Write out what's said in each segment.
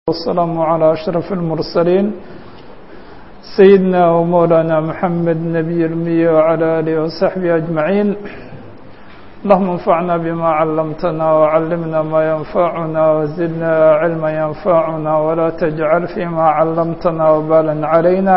والسلام على أشرف المرسلين سيدنا ومولانا محمد نبي المية وعلى آله وصحبه أجمعين اللهم انفعنا بما علمتنا وعلمنا ما ينفعنا وزدنا علما ينفعنا ولا تجعل فيما علمتنا وبالا علينا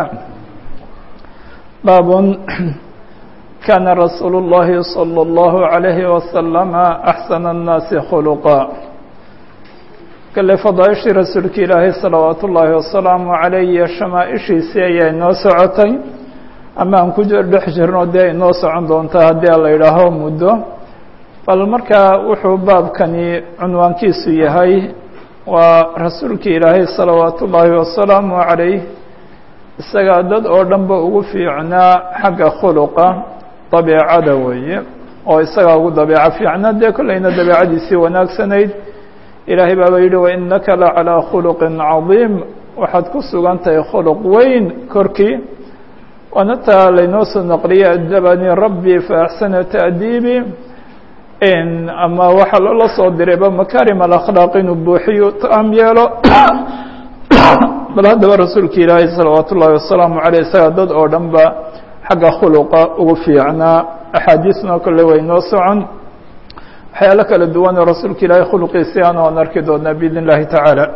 باب كان رسول الله صلى الله عليه وسلم أحسن الناس خلقا kale fadaaishii rasuulka ilaahay salawaatu ullaahi wasalaamu caleyh iyo shamaaishiisii ayaa inoo socotay ama aan ku dhex jirno dee inoo socon doontaa haddii la idhaaho muddo bal markaa wuxuu baabkani cunwaankiisu yahay waa rasuulka ilaahay salawaatu ullaahi wasalaamu caleyh isagaa dad oo dhanba ugu fiicnaa xagga khuluqa dabeecada weeye oo isagaa ugu dabeeco fiicnaa dee kollayna dabeecadiisii wanaagsanayd ilaahay baaba yidhi wainaka la calىa khuluqin cadiim waxaad ku sugan tahay khuluq weyn korkii waana taa laynoo soo naqliyay adabanii rabbii faaxsana taadiibi ama waxaa loola soo dirayba makaarim alakhlaaq inuu buuxiyo taam yeelo bal haddaba rasuulka ilaahay salawaat ullaahi wasalaamu caleyh isaga dad oo dhan ba xagga khuluqa ugu fiicnaa axaadiisna kole way noo socon waxyaalo kala duwanoo rasuulka ilaahay khuluqiisi aan oan arki doonaa biidn اllahi taعaalى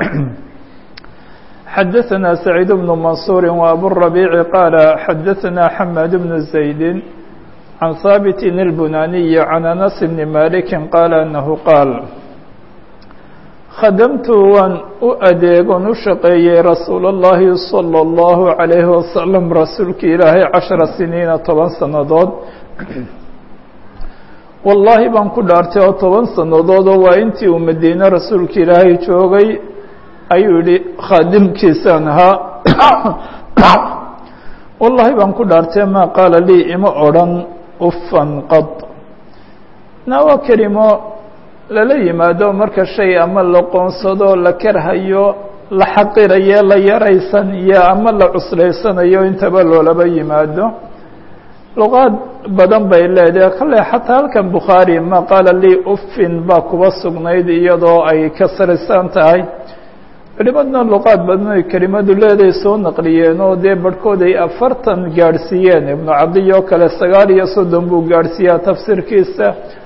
xadaثna سacيid بن maنصuuri وaburabiici qaala xadaثna xamaad بن زaydi can haaبit الbunaniyi can anas bni maliki qaala anahu qaal khadamtu waan u adeegon u shaqeeyey rasuul الlahi salى الlahu عalayhi wasalam rasuulka ilaahay caشhara siniina toban sanadood wallaahi baan ku dhaartay oo toban sannadoodoo waa intii uu madiine rasuulka ilaahay joogay ayuu yihi khaadimkiisaan ahaa wallaahi baan ku dhaartay maa qaala lii ima odrhan ufan qad na waa kelimo lala yimaado marka shay ama la qoonsado la karhayo la xaqirayo la yaraysan iyo ama la cuslaysanayo intaba loolaba yimaado luqaad badan bay leedahay kale xataa halkan bukhaari ma qaala lii ufin baa kuba sugnayd iyadoo ay kasrisan tahay culimadna luqaad badan ay kelimadu leedahay soo naqliyeen oo dee barhkood ay afartan gaadhsiiyeen ibnu cadiy oo kale sagaal iyo soddon buu gaadhsiiyaa tafsiirkiisa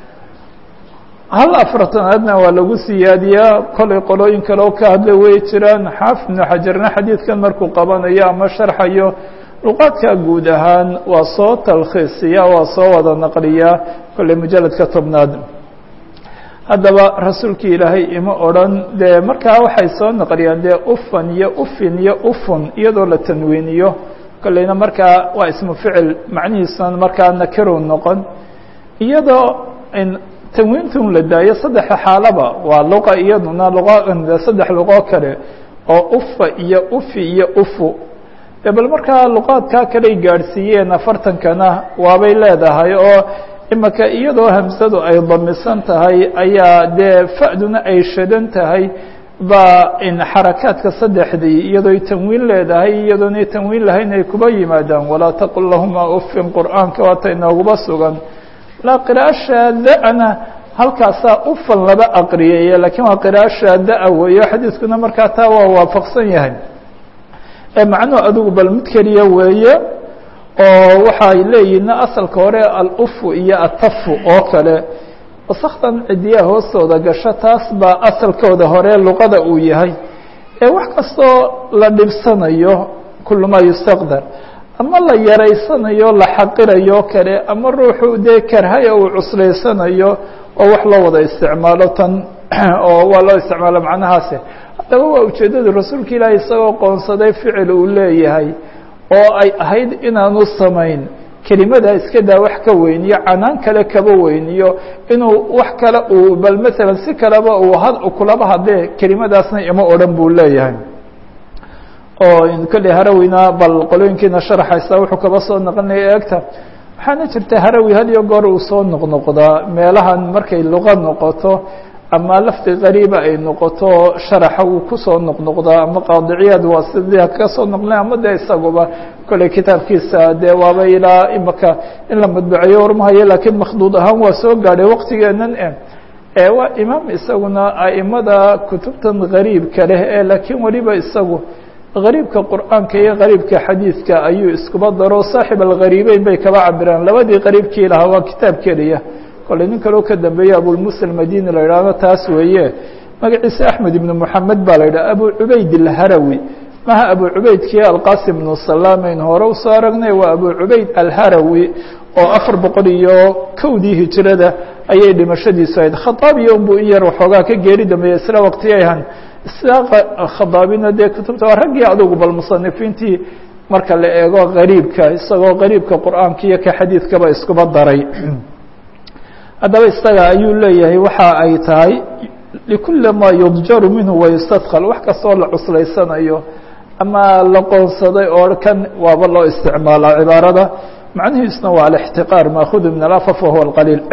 hal afartanaadna waa lagu siyaadiyaa kolay qolooyin kale oo ka hadla way jiraan xaafid ibnu xajarna xadiidkan markuu qabanayo ama sharxayo luqaadka guud ahaan waa soo talkhiisiya waa soo wada naqliyaa kolley mujaladka tobnaad haddaba rasuulkii ilaahay ima odrhan dee markaa waxay soo naqliyaan dee ufan iyo ufin iyo ufun iyadoo la tanwiiniyo kolleyna markaa waa ismu ficil macnihiisuna markaa nakiru noqon iyadoo tanwiintun la daayo saddexa xaalaba waa luqa iyaduna luqa saddex luqo kale oo ufa iyo ufi iyo ufu de bal markaa luqaadkaa kaley gaadhsiiyeen afartankana waabay leedahay oo imaka iyadoo hamsadu ay damisan tahay ayaa dee fa'duna ay shadan tahay baa in xarakaadka saddexdii iyadooy tanwiin leedahay iyadoonay tanwiin lahayn ay kuba yimaadaan walaa taqul lahuma ufin qur'aanka waata inooguba sugan laa qira'a shaada-na halkaasaa ufan laba aqriyaya lakiin waa qira'a shaada-a weeyo xadiiskuna markaa taa waa waafaqsan yahay ee macnuhu adigu bal mid keliya weeye oo waxay leeyihin asalka hore alufu iyo atafu oo kale wasakdan cidiyaha hoostooda gasho taas baa asalkooda hore luqada uu yahay ee wax kastoo la dhibsanayo kulu maa yustaqdar ama la yaraysanayo la xaqirayo kale ama ruuxu dee karhaya uu cuslaysanayo oo wax loo wada isticmaalo tan oo waa loo isticmaalo macnahaasi haddaba waa ujeeddada rasuulka ilaahay isagoo qoonsaday ficil uu leeyahay oo ay ahayd inaanu samayn kelimadaa iska daa wax ka weyniyo canaan kale kaba weyniyo inuu wax kale uu bal masalan si kaleba uu had kulaba hadlee kelimadaasna ima odhan buu leeyahay oo kolley harawina bal qolooyinkiina sharaxaysa wuxuu kaba soo naqlinaya eegta waxaana jirta harawi had iyo goor uu soo noqnoqdaa meelahan markay luqa noqoto ama lafdi qariiba ay noqoto sharaxa uu kusoo noqnoqdaa ama qaadiciyaad waa sidii ka soo noqlen ama dee isaguba kolley kitaabkiisa dee waaba ilaa imaka in la madbuceeyo warmahayo laakiin makhduud ahaan waa soo gaadhay waqtigeenan e waa imaam isaguna aimada kutubtan gariibka leh ee laakiin weliba isagu gariibka qur'aanka iyo gariibka xadiidka ayuu iskuba daro saaxib algariibeyn bay kaba cabiraan labadii qariibkii lahaa waa kitaab keliya kolley nin kaloo ka dambeeye abulmusa almadini la idhaahdo taas weeye magaciisa axmed ibnu moxamed baa la yidhaha abu cubayd alharawi maha abu cubaydkii alqasim bnu salaameyn hore usoo aragnay waa abu cubayd alharawi oo afar boqol iyo kowdii hijirada ayay dhimashadiisu ahayd khadaabiya unbuu in yar waxoogaa ka geeri dambeeyey isla waqtiyayhan isla khadaabina dee kutubta waa raggii adugu bal musanifiintii marka la eego gariibka isagoo gariibka qur'aanka iyo ka xadiidkaba iskuba daray haddaba isaga ayuu leeyahay waxa ay tahay likuli ma yudjaru minhu wayustadkal wax kastoo la cuslaysanayo ama la qoonsaday oo kan waaba loo isticmaalaa cibaarada macnihiisuna waa alاxtiqaar maakudu min alafaf wahuwa اlqaliil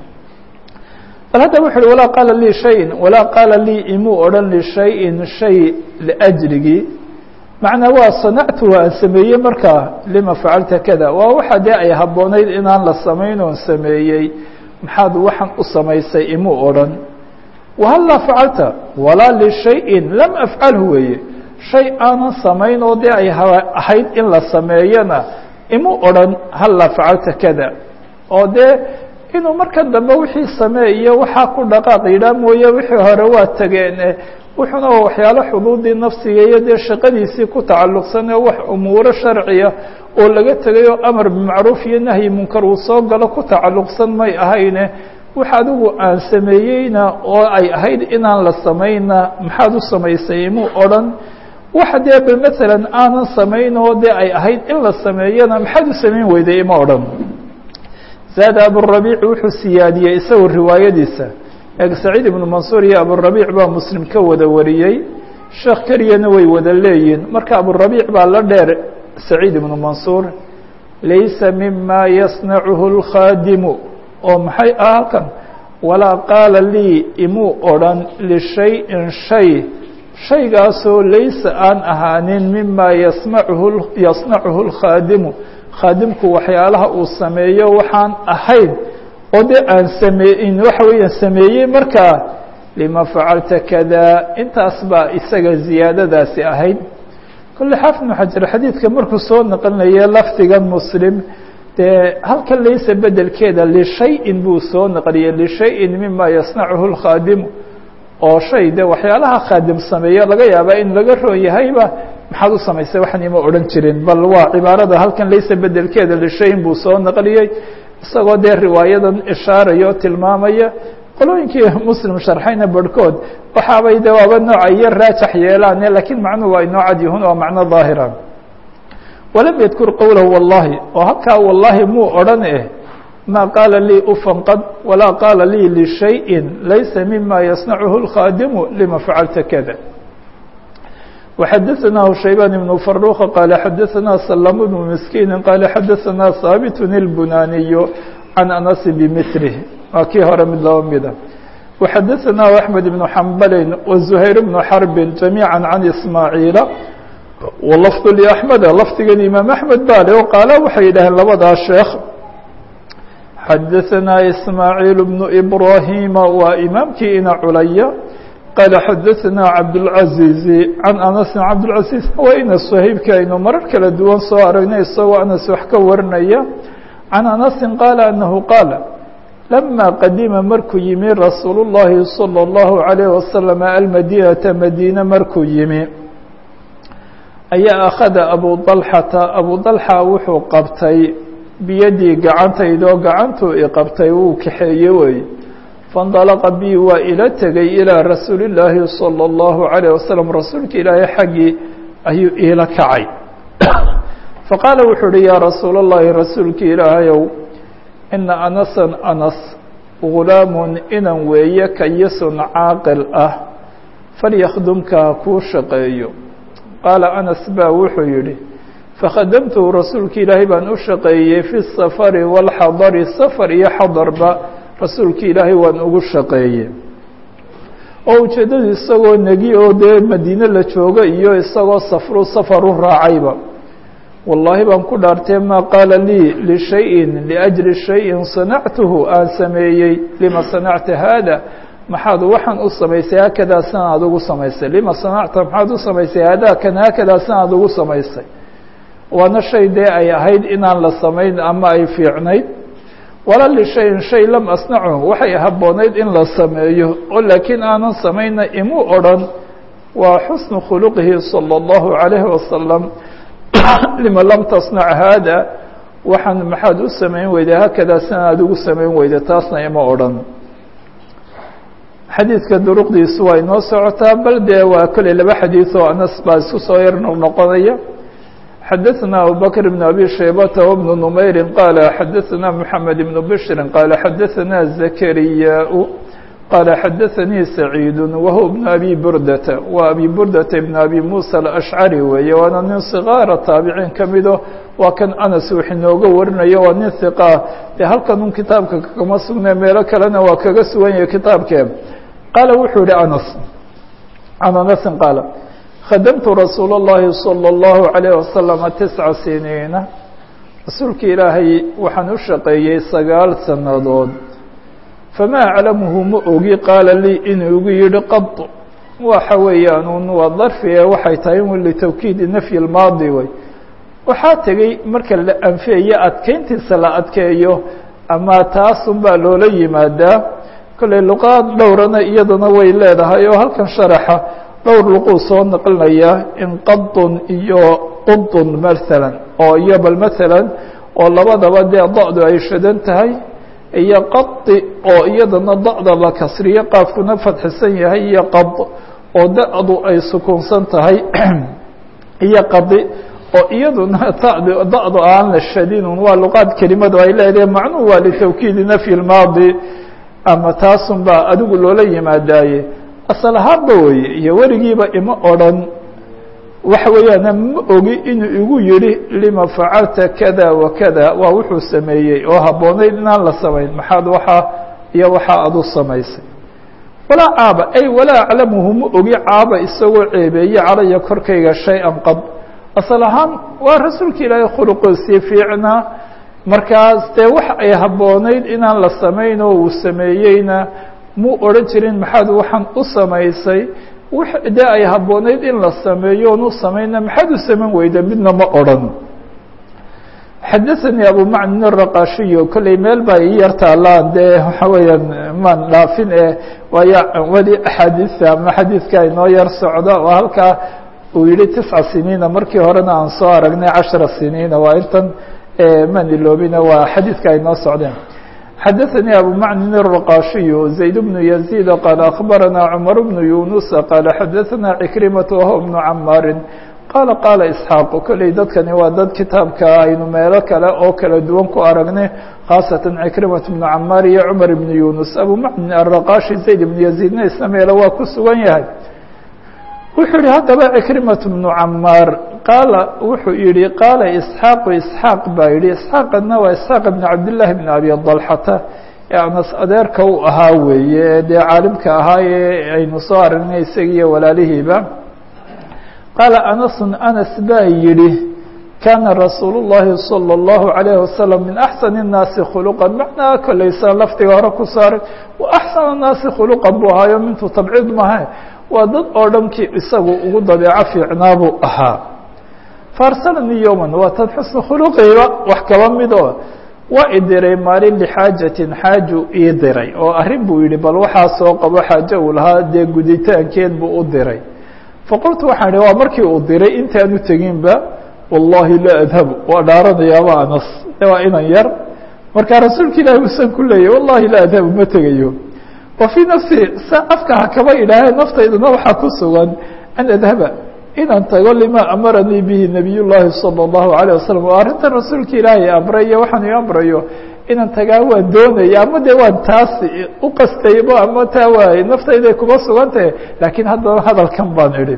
bal hadda wuxu uhi walaa qaala lii shayin walaa qaala lii imuu odhan lishayin shay liأjrigii macnaa waa sanactuhu aan sameeyey markaa lima facalta kada waa waxa dee ay habboonayd inaan la samayn oon sameeyey maxaad waxaan u samaysay imuu odhan wahallaa facalta walaa lishayin lam afcalhu weeye shay aanan samayn oo dee ay ahayd in la sameeyana imu odhan hallaa facalta kada oo dee inuu marka dambe wixii sameeyo waxaa ku dhaqaaq yidhaah mooye wixii hore waa tageen wuxuuna waxyaalo xuduudii nafsiga iyo dee shaqadiisii ku tacalluqsan ee wax umuuro sharciya oo laga tegay oo amar bimacruuf iyo nahyi munkar uu soo galo ku tacalluqsan may ahayne wax adigu aan sameeyeyna oo ay ahayd inaan la samayna maxaad u samaysay imuu odhan waxa dee bal maalan aanan samayn oo dee ay ahayd in la sameeyana maxaad u samayn weyday ima odhan zaada aburabiic wuxuu siyaadiyey isagu riwaayadiisa eeg saciid ibnu mansuur iyo aburabiic baa muslim ka wada wariyey sheekh keliyana way wada leeyihin marka aburabiic baa la dheer saciid ibnu mansuur laysa mima yasnacuhu اlkhaadimu oo maxay ah halkan walaa qaala lii imuu odhan lishayin shay shaygaasoo laysa aan ahaanin mima yasmacuhu yasnacuhu اlkhaadimu khaadimku waxyaalaha uu sameeyo waxaan ahayn oo dee aan sameeyin waxa weeyaan sameeyey markaa lima facalta kada intaas baa isaga ziyaadadaasi ahayd kolle xaafid ibnu xajar xadiidka markuu soo naqlinaya lafdigan muslim dee halkan laysa bedelkeeda lishayin buu soo naqliyey lishayin mima yasnacuhu اlkhaadimu oo shay de waxyaalaha khaadim sameeyo laga yaabaa in laga roon yahayba maxaad u samaysay waxan ima odhan jirin bal waa cibaarada halkan laysa bedelkeeda lishayin buu soo naqliyey isagoo dee riwaayadan ishaaraya oo tilmaamaya qolooyinkii muslim sharxayna barhkood waxaabay de waaba nooca iyo raajax yeelaane lakiin macnuhu waa inoo cad yahun waa macno daahira walam yadkur qowlahu wallahi oo halkaa wallahi muu odhan eh ma qaala lii ufanqad walaa qaala lii lishayin laysa mima yasnacuhu اlkhaadimu lima facalta kada وxadثnah شhaybان بن فروq qال xadثna سلم بن مسكين qال xadثna haaبت البناniي عن أنس بmثله waa kii hore mid laba mida وxadثna أحمد بن حنبل وزهير بن حرب جميعا عن إسماعيiل ولفظ لأحمد lfdigan imaam أحmed ba le o qaala waxay yidhaheen labadaa sheekh xadثna إسماعيل بن إبراهيم waa imaamkii ina culaya qال xadثna cabdالعaزيز عan أنس cabdالعaزيز waa ina صhayبki aynu marar kala duwan soo aragnay isagoo anas wax ka warinaya عan أنسi qاaل أنه qاaل لما qadima markuu yimi rasuul الlahi صلى الlaه عليه وسلم almadينةa madينة markuu yimi ayaa أkhada abu طلحةa abu طلحة wuxuu qabtay biyadii gacantaydoo gacantuu iqabtay wuu kaxeeye wey faاndalaqa bi waa ila tegay ilىa rasuuli الlaahi salى الlahu عalيه wasalam rasuulka ilaahay xaggii ayuu iila kacay faqaala wuxuu uhi yaa rasuul الlahi rasuulka ilaahayow ina anasan anas gulaamun inan weeye kayisun caaqil ah falyakhdumka ha kuu shaqeeyo qaala anas baa wuxuu yidhi fakhadamtuhu rasuulka ilaahay baan u shaqeeyey fi الsafari wاlxadari safar iyo xadarba rasuulka ilaahay waan ugu shaqeeyey oo ujeeddadu isagoo negi oo dee madiine la joogo iyo isagoo safru safar u raacayba wallaahi baan ku dhaartee maa qaala lii lishayin liأjli shayin sanactuhu aan sameeyey lima sanacta haada maxaad waxaan u samaysay haakadaa sidan aad ugu samaysay lima sanacta maxaad u samaysay haadaakan haakadaa sidan aad ugu samaysay waana shay dee ay ahayd inaan la samayn ama ay fiicnayd wala lishayin shay lam asnacu waxay habboonayd in la sameeyo oo laakiin aanan samayna imuu odhan waa xusnu khuluqihi salى اllahu عalayhi wasalam lima lam tasnac haada waxaan maxaad u samayn weyday haakadaa sidan aad ugu samayn weyday taasna ima odhan xadiidka duruqdiisu waa inoo socotaa bal dee waa kolley laba xadiid oo anas baa isku soo yar noqnoqonaya xadaثna abubakr بn abi shaybata wbn نmayri qaala xadaثna mحamed بn bshri qaala xadaثna zakariyaa qaala xadaثanii saciid wahuwa bn abi burdata waa abi burdata ibn abi musa alأshcari weeye waana nin صgaara taabiciin ka mido waa kan anas wix inooga warinayo waa nin hiqaa dee halkan un kitaabka kama sugne meelo kalena waa kaga sugan yahay kitaabkee qaala wuxuu yihi anas can anasin qaala khadamtu rasuul اllahi salى اllahu عalayه wasalama tisca siniina rasuulka ilaahay waxaan u shaqeeyey sagaal sannadood famaa aclamuhu ma ogi qaala lii inuu igu yihi qad waxa weeyaan un waa darfi ee waxay tahay un litawkiidi nafyi lmaadi wey waxaa tegey marka la anfiyayo adkeyntiisa la adkeeyo ama taasun baa loola yimaadaa kolley luqaad dhowrana iyadana way leedahay oo halkan sharaxa dhowr luquu soo naqlinaya in qadun iyo qudun maalan oo iyo bal maalan oo labadaba dee da-du ay shadan tahay iyo qadi oo iyadana da-da la kasriyo qaafkuna fadxisan yahay iyo qad oo da-du ay sukuunsan tahay iyo qadi oo iyaduna tad da-du aan la shadinun waa luqaad kelimadu ay leedahay macnuhu waa litawkiidi nafyi lmaadi ama taasun baa adigu loola yimaadaaye asal ahaanba weye iyo weligiiba ima odrhan waxa weeyaan ma ogi inuu igu yihi lima facalta kada wa kada waa wuxuu sameeyey oo habboonayd inaan la samayn maxaad waxaa iyo waxaa adu samaysay walaa caaba ay walaa aclamuhu ma ogi caaba isagoo ceebeeye calaya korkayga shay-an qad asal ahaan waa rasuulka ilaahay khuluqiisii fiicnaa markaas dee wax ay habboonayd inaan la samayn oo uu sameeyeyna muu odhan jirin maxaad waxaan u samaysay dee ay habboonayd in la sameeyo oon u samayna maxaad u samayn weyda midna ma odhan xadaثanii abu macnin الraqashiyo kolley meel baa ii yar taalaan dee waxa weeyaan maan dhaafin e waayo weli axaadiista ama xadiidka inoo yar socda oo halkaa uu yihi tisca siniina markii horena aan soo aragnay cashara siniina waa intan maan iloobina waa xadiidka ay noo socdeen xadaثnي abu macnin الرaqashiyu زayd بن يزيد qال أخbarana cmر بن yuنuس qال xadaثna عكrimaة wahو بن camaari qala qala isxaaq kolley dadkani waa dad kitaabka aynu meelo kale oo kala duwan ku aragnay khaasatan cikrimaة بن camaar iyo cmar بن yunus abu macnin الرaqashi zayd بن يزيدna isna meelo waa ku sugan yahay wuxuu yihi haddaba cikrimaة بن camaar qaala wuxuu yihi qaala isxaaqu isxaaq baa yihi isxaaqadna waa isxaaq bn cabdillaahi bn abi dalxata ee anas adeerka u ahaa weeye dee caalimka ahaa ee aynu soo aragnay isagiiyo walaalihiiba qaala anasun anas baa yihi kaana rasuul الlahi salى الlahu عalayه wasalam min axsan الnaasi khuluqa macnaa kolleysa laftiga hore ku saaray wa axsan الnaasi khuluqan buu ahaayo mintu tabciid maha waa dad oo dhankii isagu ugu dabeeco fiicnaa buu ahaa faarsalanii yowman waa tan xusnu khuluqiiba wax kaba midoo waa i diray maalin lixaajatin xaaju ii diray oo arrin buu yihi bal waxaa soo qabo xaajo uu lahaa dee guditaankeed buu u diray faqultu waxaan idhi waa markii uu diray intaanu teginba wallahi laa adhabu waa dhaaranayaaba anas waa inan yar markaa rasuulka ilaahi usan ku leeyay wallahi laa adhabu ma tegayo wa fii nafsi sa afka ha kaba idhaahee naftaydana waxaa ku sugan an adhaba inaan tago lima amaranii bihi nabiy llaahi salى الlahu عalيه wasalam oo arrintan rasuulka ilaahay amray iyo waxaan ii amrayo inaan tagaa waan doonaya ama dee waan taas u qastaybo ama taa waay naftayday kuma sugantahe laakiin haddana hadalkan baan idhi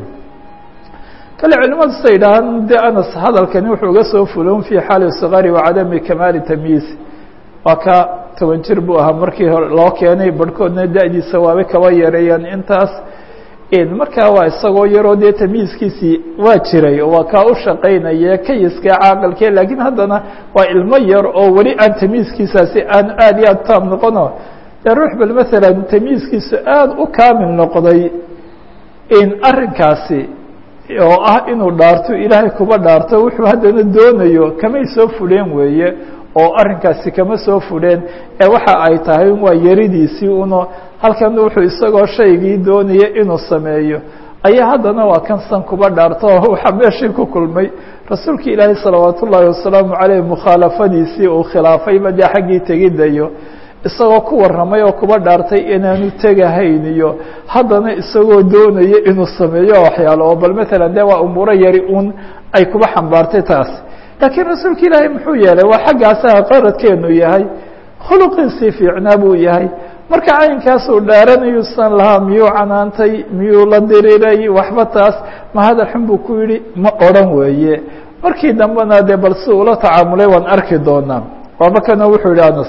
kale culimadu sa yidhaahaan de anas hadalkani wuxuu uga soo fulon fii xaali صgari wacadami kamaali tamyiiz waa ka toban jir buu ahaa markii hore loo keenay barhkoodna da-diisa waabay kaba yareeyaan intaas markaa waa isagoo yaroo dee tamyiiskiisii waa jiray waa kaa u shaqaynaya kayiska caaqilke laakiin haddana waa ilmo yar oo weli aan tamyiiskiisaasi aan aad iyo aad taam noqono dee ruux bal maalan tamyiiskiisu aada u kaamil noqday in arrinkaasi oo ah inuu dhaarto ilaahay kuba dhaarto wuxuu haddana doonayo kamay soo fudheen weeye oo arrinkaasi kama soo fudheen ee waxa ay tahay waa yaridiisii uno halkan wuxuu isagoo shaygii doonaya inuu sameeyo ayaa haddana waa kan san kuba dhaarto oo waxaa meeshii ku kulmay rasuulka ilaahay salawaat ullaahi wasalaamu caleyh mukhaalafadiisii uu khilaafayba dee xaggii tegidayo isagoo ku warramay oo kuba dhaartay inaanu tegahayn iyo haddana isagoo doonaya inuu sameeyo waxyaalo oo bal matalan dee waa umuuro yari un ay kuba xambaartay taas laakiin rasuulka ilaahay muxuu yeelay waa xaggaasaha qaradkeenu yahay khuluqiisii fiicnaa buu yahay marka caynkaasuu dhaaranayu san lahaa miyuu canaantay miyuu la diriray waxba taas ma hadal xun buu ku yidhi ma odhan weeye markii dambena dee bal si ula tacaamulay waan arki doonaa waabakana wuxuu yihi anas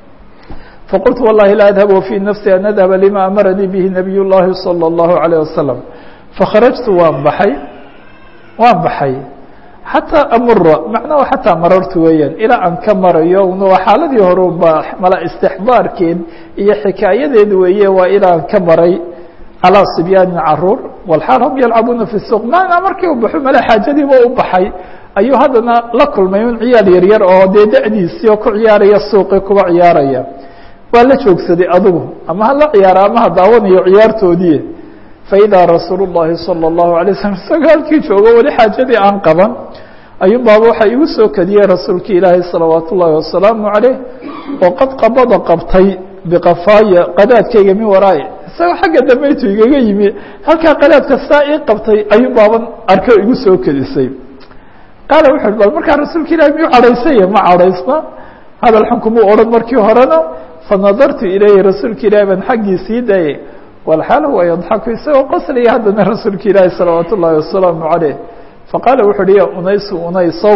faqultu wallahi laa adhab wafii nafsi an adhaba lima amaranii bihi nabiy llahi salى اllahu عalيه wasalam fakharajtu waan baxay waan baxay xataa amura macnaha xataa marartu weeyaan ilaa aan ka marayo waa xaaladii hore ba mala istixbaarkeed iyo xikaayadeed weeye waa ilaa aan ka maray calaa sibyaanin caruur walxaal hum yalcabuuna fi suuq maanaa markii u baxo male xaajadiiba u baxay ayuu haddana la kulmay un ciyaal yaryar oo dee da-diisii oo ku ciyaaraya suuqii kuba ciyaaraya waa la joogsaday adigu ama hala ciyaara ama ha daawanayo ciyaartoodii faidaa rasuulu llahi salى اllahu alay slam isagoo halkii joogo weli xaajadii aan qaban ayuu baaba waxaa igu soo kadiyey rasuulka ilaahay salawaat ullaahi wasalaamu caleyh oo qad qabada qabtay biqafaaya qadaadkayga min waraai isagoo xagga dambaytu igaga yimi halkaa qadaadka saa ii qabtay ayuu baaban arko igu soo kadisay qaala wuxu uhi bal markaa rasuulka ilahi miyuu cadhaysanya ma cadhaysna hadal xun kumuu odhan markii horena fanadartu ilayhi rasuulka ilahi baan xaggii sii dayay walxaal huwa yadxaku isagoo qoslaya haddana rasuulka ilaahi salawaat ullaahi wasalaamu caleyh faqaala wuxu uhi ya unaysu unaysow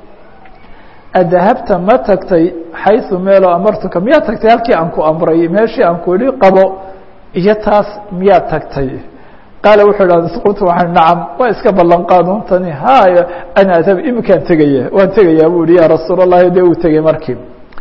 adahabta ma tagtay xayثu meelo amartuka miyaa tagtay halkii aan ku amray meeshii aan ku idhi qabo iyo taas miyaa tagtay qaala wuxuu idha qultu waxaan nacam waa iska ballan qaanuuntani haya ana adhab imikaan tegaya waan tegayaa bu ihi ya rasuul اllahi dee uu tegey markii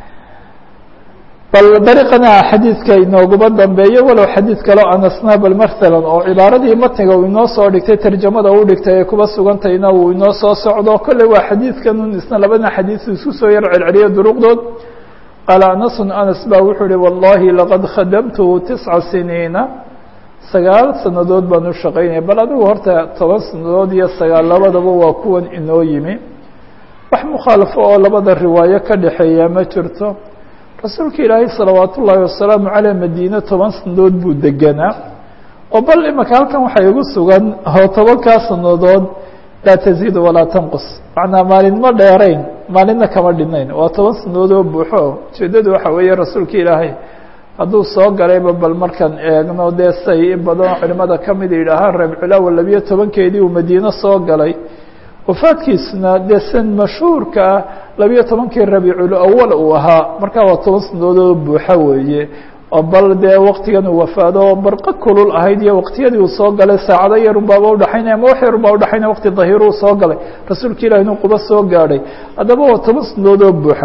bal dariiqana xadiidka inooguma dambeeyo walow xadiid kaleo anasna bal masalan oo cibaaradii matniga uu inoo soo dhigtay tarjamada u dhigtay ee kuba sugantayna uu inoo soo socdo kolley waa xadiidkanun isna labada xadiis isku soo yar celceliyo duruqdood qaala anasun anas baa wuxuu uhi wallahi laqad khadamtuhu tisca siniina sagaal sanadood baan u shaqaynaya bal adigu horta toban sanadood iyo sagaal labadaba waa kuwan inoo yimi wax mukhaalafo oo labada riwaayo ka dhexeeya ma jirto rasuulka ilaahay salawaat ullaahi wasalaamu caleyh madiine toban sanadood buu deganaa oo bal imaka halkan waxaa igu sugan oo tobankaa sanadood laa taziid walaa tanqus macnaa maalin ma dheerayn maalinna kama dhinayn waa toban sanadood oo buuxo ujeeddadu waxa weeye rasuulka ilaahay hadduu soo galayba bal markaan eegno dee say in badanoo culimada kamid yidhaahaan reebculaawa labiyo tobankeedii uu madiine soo galay wafaadkiisuna dee san mashhuurka ah labiyo tobankii rabiicul awal uu ahaa markaa waa toban sanadoodoo buuxa weeye oo bal dee waktigan uu wafaado barqa kulul ahayd iyo waktiyadii uu soo galay saacado yarun baaba udhaxaynaya ama wax yarun baa udhaxaynaya wakti dahiir uu soo galay rasuulka ilahi inuu quba soo gaadhay haddaba waa toban sanadoodoo buuxa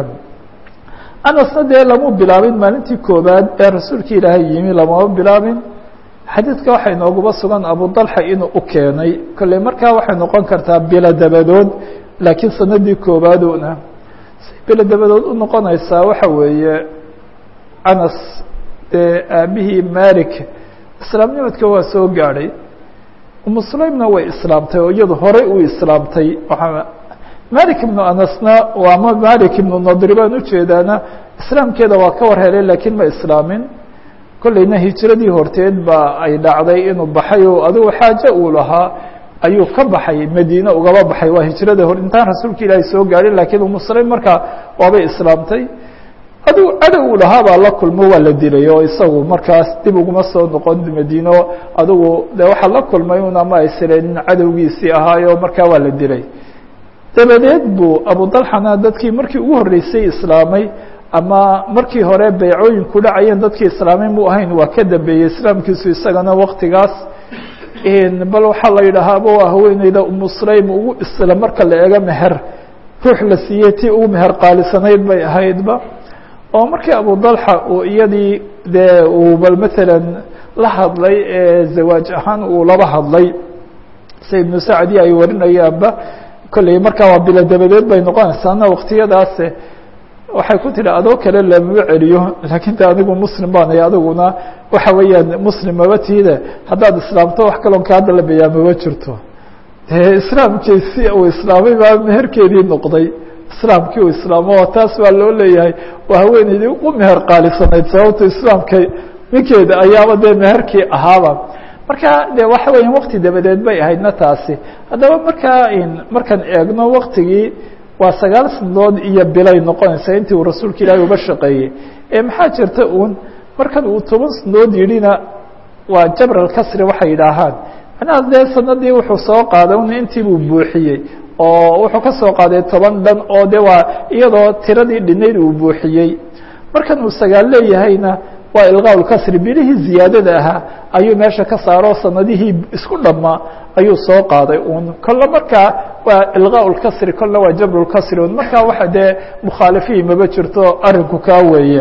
anasna dee lama bilaabin maalintii koobaad ee rasuulka ilaahay yimi lamama bilaabin xadiidka waxay nooguba sugan abu dalxa inuu u keenay kolley markaa waxay noqon kartaa bilo dabadood laakiin sanadii koobaaduna say bilo dabadood u noqonaysaa waxa weeye anas dee aabihii malik islaamnimadka waa soo gaadhay umu sulaymna way islaamtay oo iyadu horey u islaamtay waaa malik ibnu anasna ama malik ibnu nadri baan ujeedaana islaamkeeda waa ka war helay laakiin ma islaamin kollayna hijiradii horteed baa ay dhacday inuu baxay oo adigu xaaje uu lahaa ayuu ka baxay madiine ugaba baxay waa hijrada hor intaan rasuulka ilaahay soo gaadhin lakiin umu sulaym markaa waabay islaamtay adigu cadow uu lahaa baa la kulmo waa la dilay oo isagu markaas dib uguma soo noqon madiino adigu de waxaa la kulmay un ama ay silenin cadowgiisii ahaayo markaa waa la dilay dabadeed buu abu dalxana dadkii markii ugu horreysay islaamay ama markii hore beycooyinku dhacayeen dadkii islaamay mu ahayn waa ka dambeeyey islaamkiisu isagana waktigaas bal waxaa la yidhaahaaba waa haweeneyda umu sulaym ugu isla marka la eego meher ruux la siiyey tii ugu meher qaalisanayd bay ahaydba oo markii abu dalxa uu iyadii dee uu bal matalan la hadlay ee zawaaj ahaan uu laba hadlay se ibnu sacdi ay warinayaanba kolley markaa waa bilo dabadeed bay noqonaysaana waktiyadaas waxay ku tihi adoo kale lamama celiyo laakiin de anigu muslim baanay adiguna waxa weeyaan muslim maba tiide haddaad islaamto wax kaloon ka hadda la bayaa maba jirto dee islaamkiisi uu islaamay baa meherkeedii noqday islaamkii uu islaamo taas baa loo leeyahay waa haweeneydii u meher qaalisanayd sababta islaamka ninkeeda ayaaba dee meherkii ahaaba marka de waxa weya wakti dabadeed bay ahaydna taasi haddaba markaa markaan eegno waktigii waa sagaal sanadood iyo bilay noqonaysaa intii uu rasuulka ilaahay uba shaqeeyey ee maxaa jirta uun markan uu toban sanadood yidhina waa jabr alkasri waxay yidhaahaan macnaha dee sanadii wuxuu soo qaaday un intii buu buuxiyey oo wuxuu ka soo qaaday toban dhan oo de waa iyadoo tiradii dhinayd uu buuxiyey markan uu sagaal leeyahayna waa ilqaa lkasri bilihii ziyaadada ahaa ayuu meesha ka saaro sanadihii isku dhammaa ayuu soo qaaday un kolle markaa waa ilqaa lkasri kolle waa jabr lkasri un markaa waxa dee mukhaalifiin maba jirto arinku kaa weeye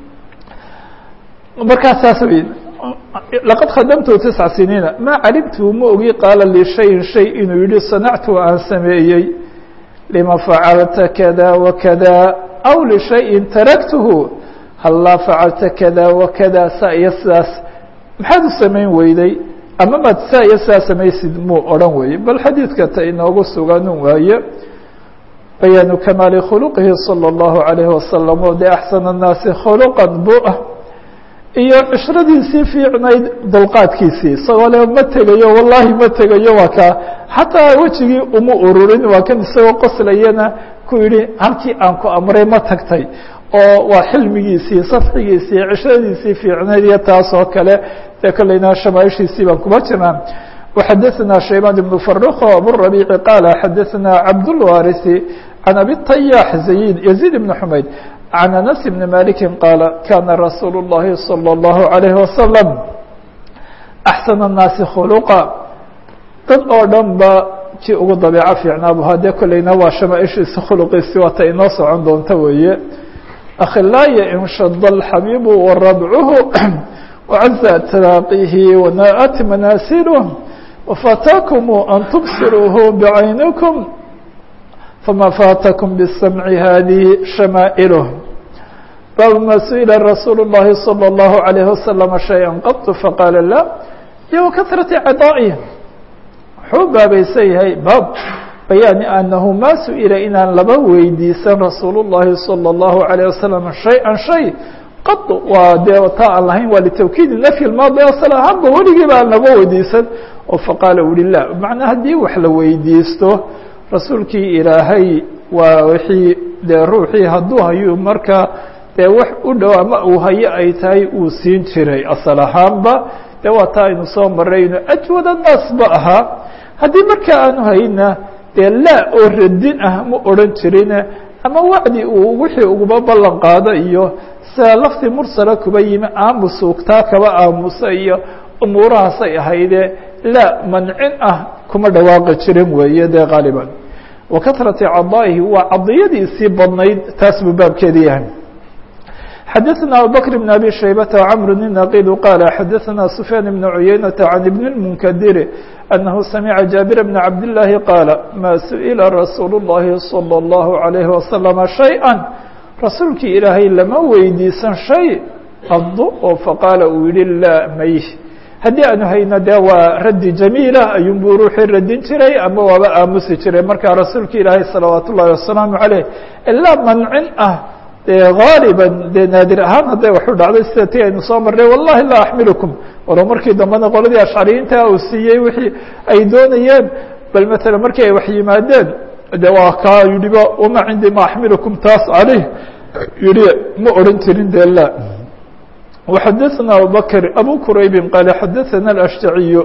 markaa saas wey laqad khadamtu tisca siniina maa calimtu ma ogi qaala li shayin shay inuu yihi sanactu aan sameeyey lima facalta kada wakada aw lishayin taraktuhu hallaa facalta kada wakada saa iyo sidaas maxaad u samayn weyday ama maad saa iyo sidaa samaysid muu odhan weeye bal xadiidka ta inoogu suganun waaye bayaanu kamaali khuluqihi salى اllahu عalayhi wasalam oo de axsana الnaasi khuluqan bu ah iyo cishiradiisii fiicnayd dulqaadkiisii isagoo le ma tegayo wallahi ma tegayo waa kaa xataa wejigii uma ururin waa kan isagoo qoslayana ku yihi halkii aan ku amray ma tagtay oo waa xilmigiisii safxigiisii cishiradiisii fiicnayd iyo taas oo kale dee kolleyna shamaaishiisii baan kuma jirnaa وxadثna شhaybان بن فرخ abالربيع qال xadثna cabdالوارث عن أbي الطyاح زيد يزيد بن حمayd عن أنس بن مالك qال kاna رsuuل اللhi صلى الله عليه وسلم أحسن الناaس خلقا dad oo dhan ba ji ugu daبيico fiicnaabu hadee kolleyna waa shamaaishiisi khلqiisi waata inoo socon doonta weeye أkhilاaي انshد الxبيب وربعه وعز تلاقيه وناءت مناسله وفاتاكم أن تبصروه بعينكم فما فاتكم بالسمع هذه شمائله باب ما سئل رسول الله صلى الله عليه وسلم شيئا قط فقال لا وكثرة عطائه xuu baabaysan yahay baab bayaani أنه ma سئلa inaan laba weydiisan رasuul الlahi صلى الله عليه وسلم شhayئا شhay qad waa dee taa aan lahayn waa litawkiidi nafyi maadi asal ahaanba weligii ba aan laga weydiisan oo faqaala uli la macnaa haddii wax la weydiisto rasuulkii ilaahay waa wixii dee ruuxii hadduu hayu marka dee wax u dhow ama uu hayo ay tahay uu siin jiray asal ahaanba dee waa taa aynu soo marayno ajwad annaas ba ahaa haddii marka aanu hayna dee laa oo radin ah ma odhan jirin ama wacdi uu wixii uguba ballan qaado iyo sida lafti mursala kuba yimi aamusuugtaa kaba aamusa iyo umuurahaasay ahaydee laa mancin ah kuma dhawaaqi jirin weeye dee qaaliban wa kahrati cadaa'ihi waa cadiyadiisii badnayd taas buu baabkeedi yahay xadaثna abubكر بن أbي شhaybة وcمر النaqid qال xadaثna سفyاn بن عuyeynة عن بن المنkdir أنه سمعa جابر بن عبد اللahi qاaل ma سئلa رasuuل اللhi صلى الله عليه وسلم شhيئا rasuulkii ilaahay lama weydiisan shay qado oo faqaala uu yihi laa may haddii aanu hayno dee waa raddi jamiila ayuunbuu ruuxii radin jiray ama waaba aamusi jiray markaa rasuulka ilaahay salawaat ullahi wasalaamu caleyh ilaa mancin ah dee haaliban dee naadir ahaan hadday waxu dhacday sida ti aynu soo marnay wallahi laa axmilukum walow markii dambena qoladii ashcariyiinta uu siiyey wixii ay doonayeen bal matala markii ay wax yimaadeen de waa kaa yidhiba wama cindii ma axmilukum taas caleyh yihi ma odhan jirin de la وxadثna abubكر abو qrayb qال xadثna الأشhتaعي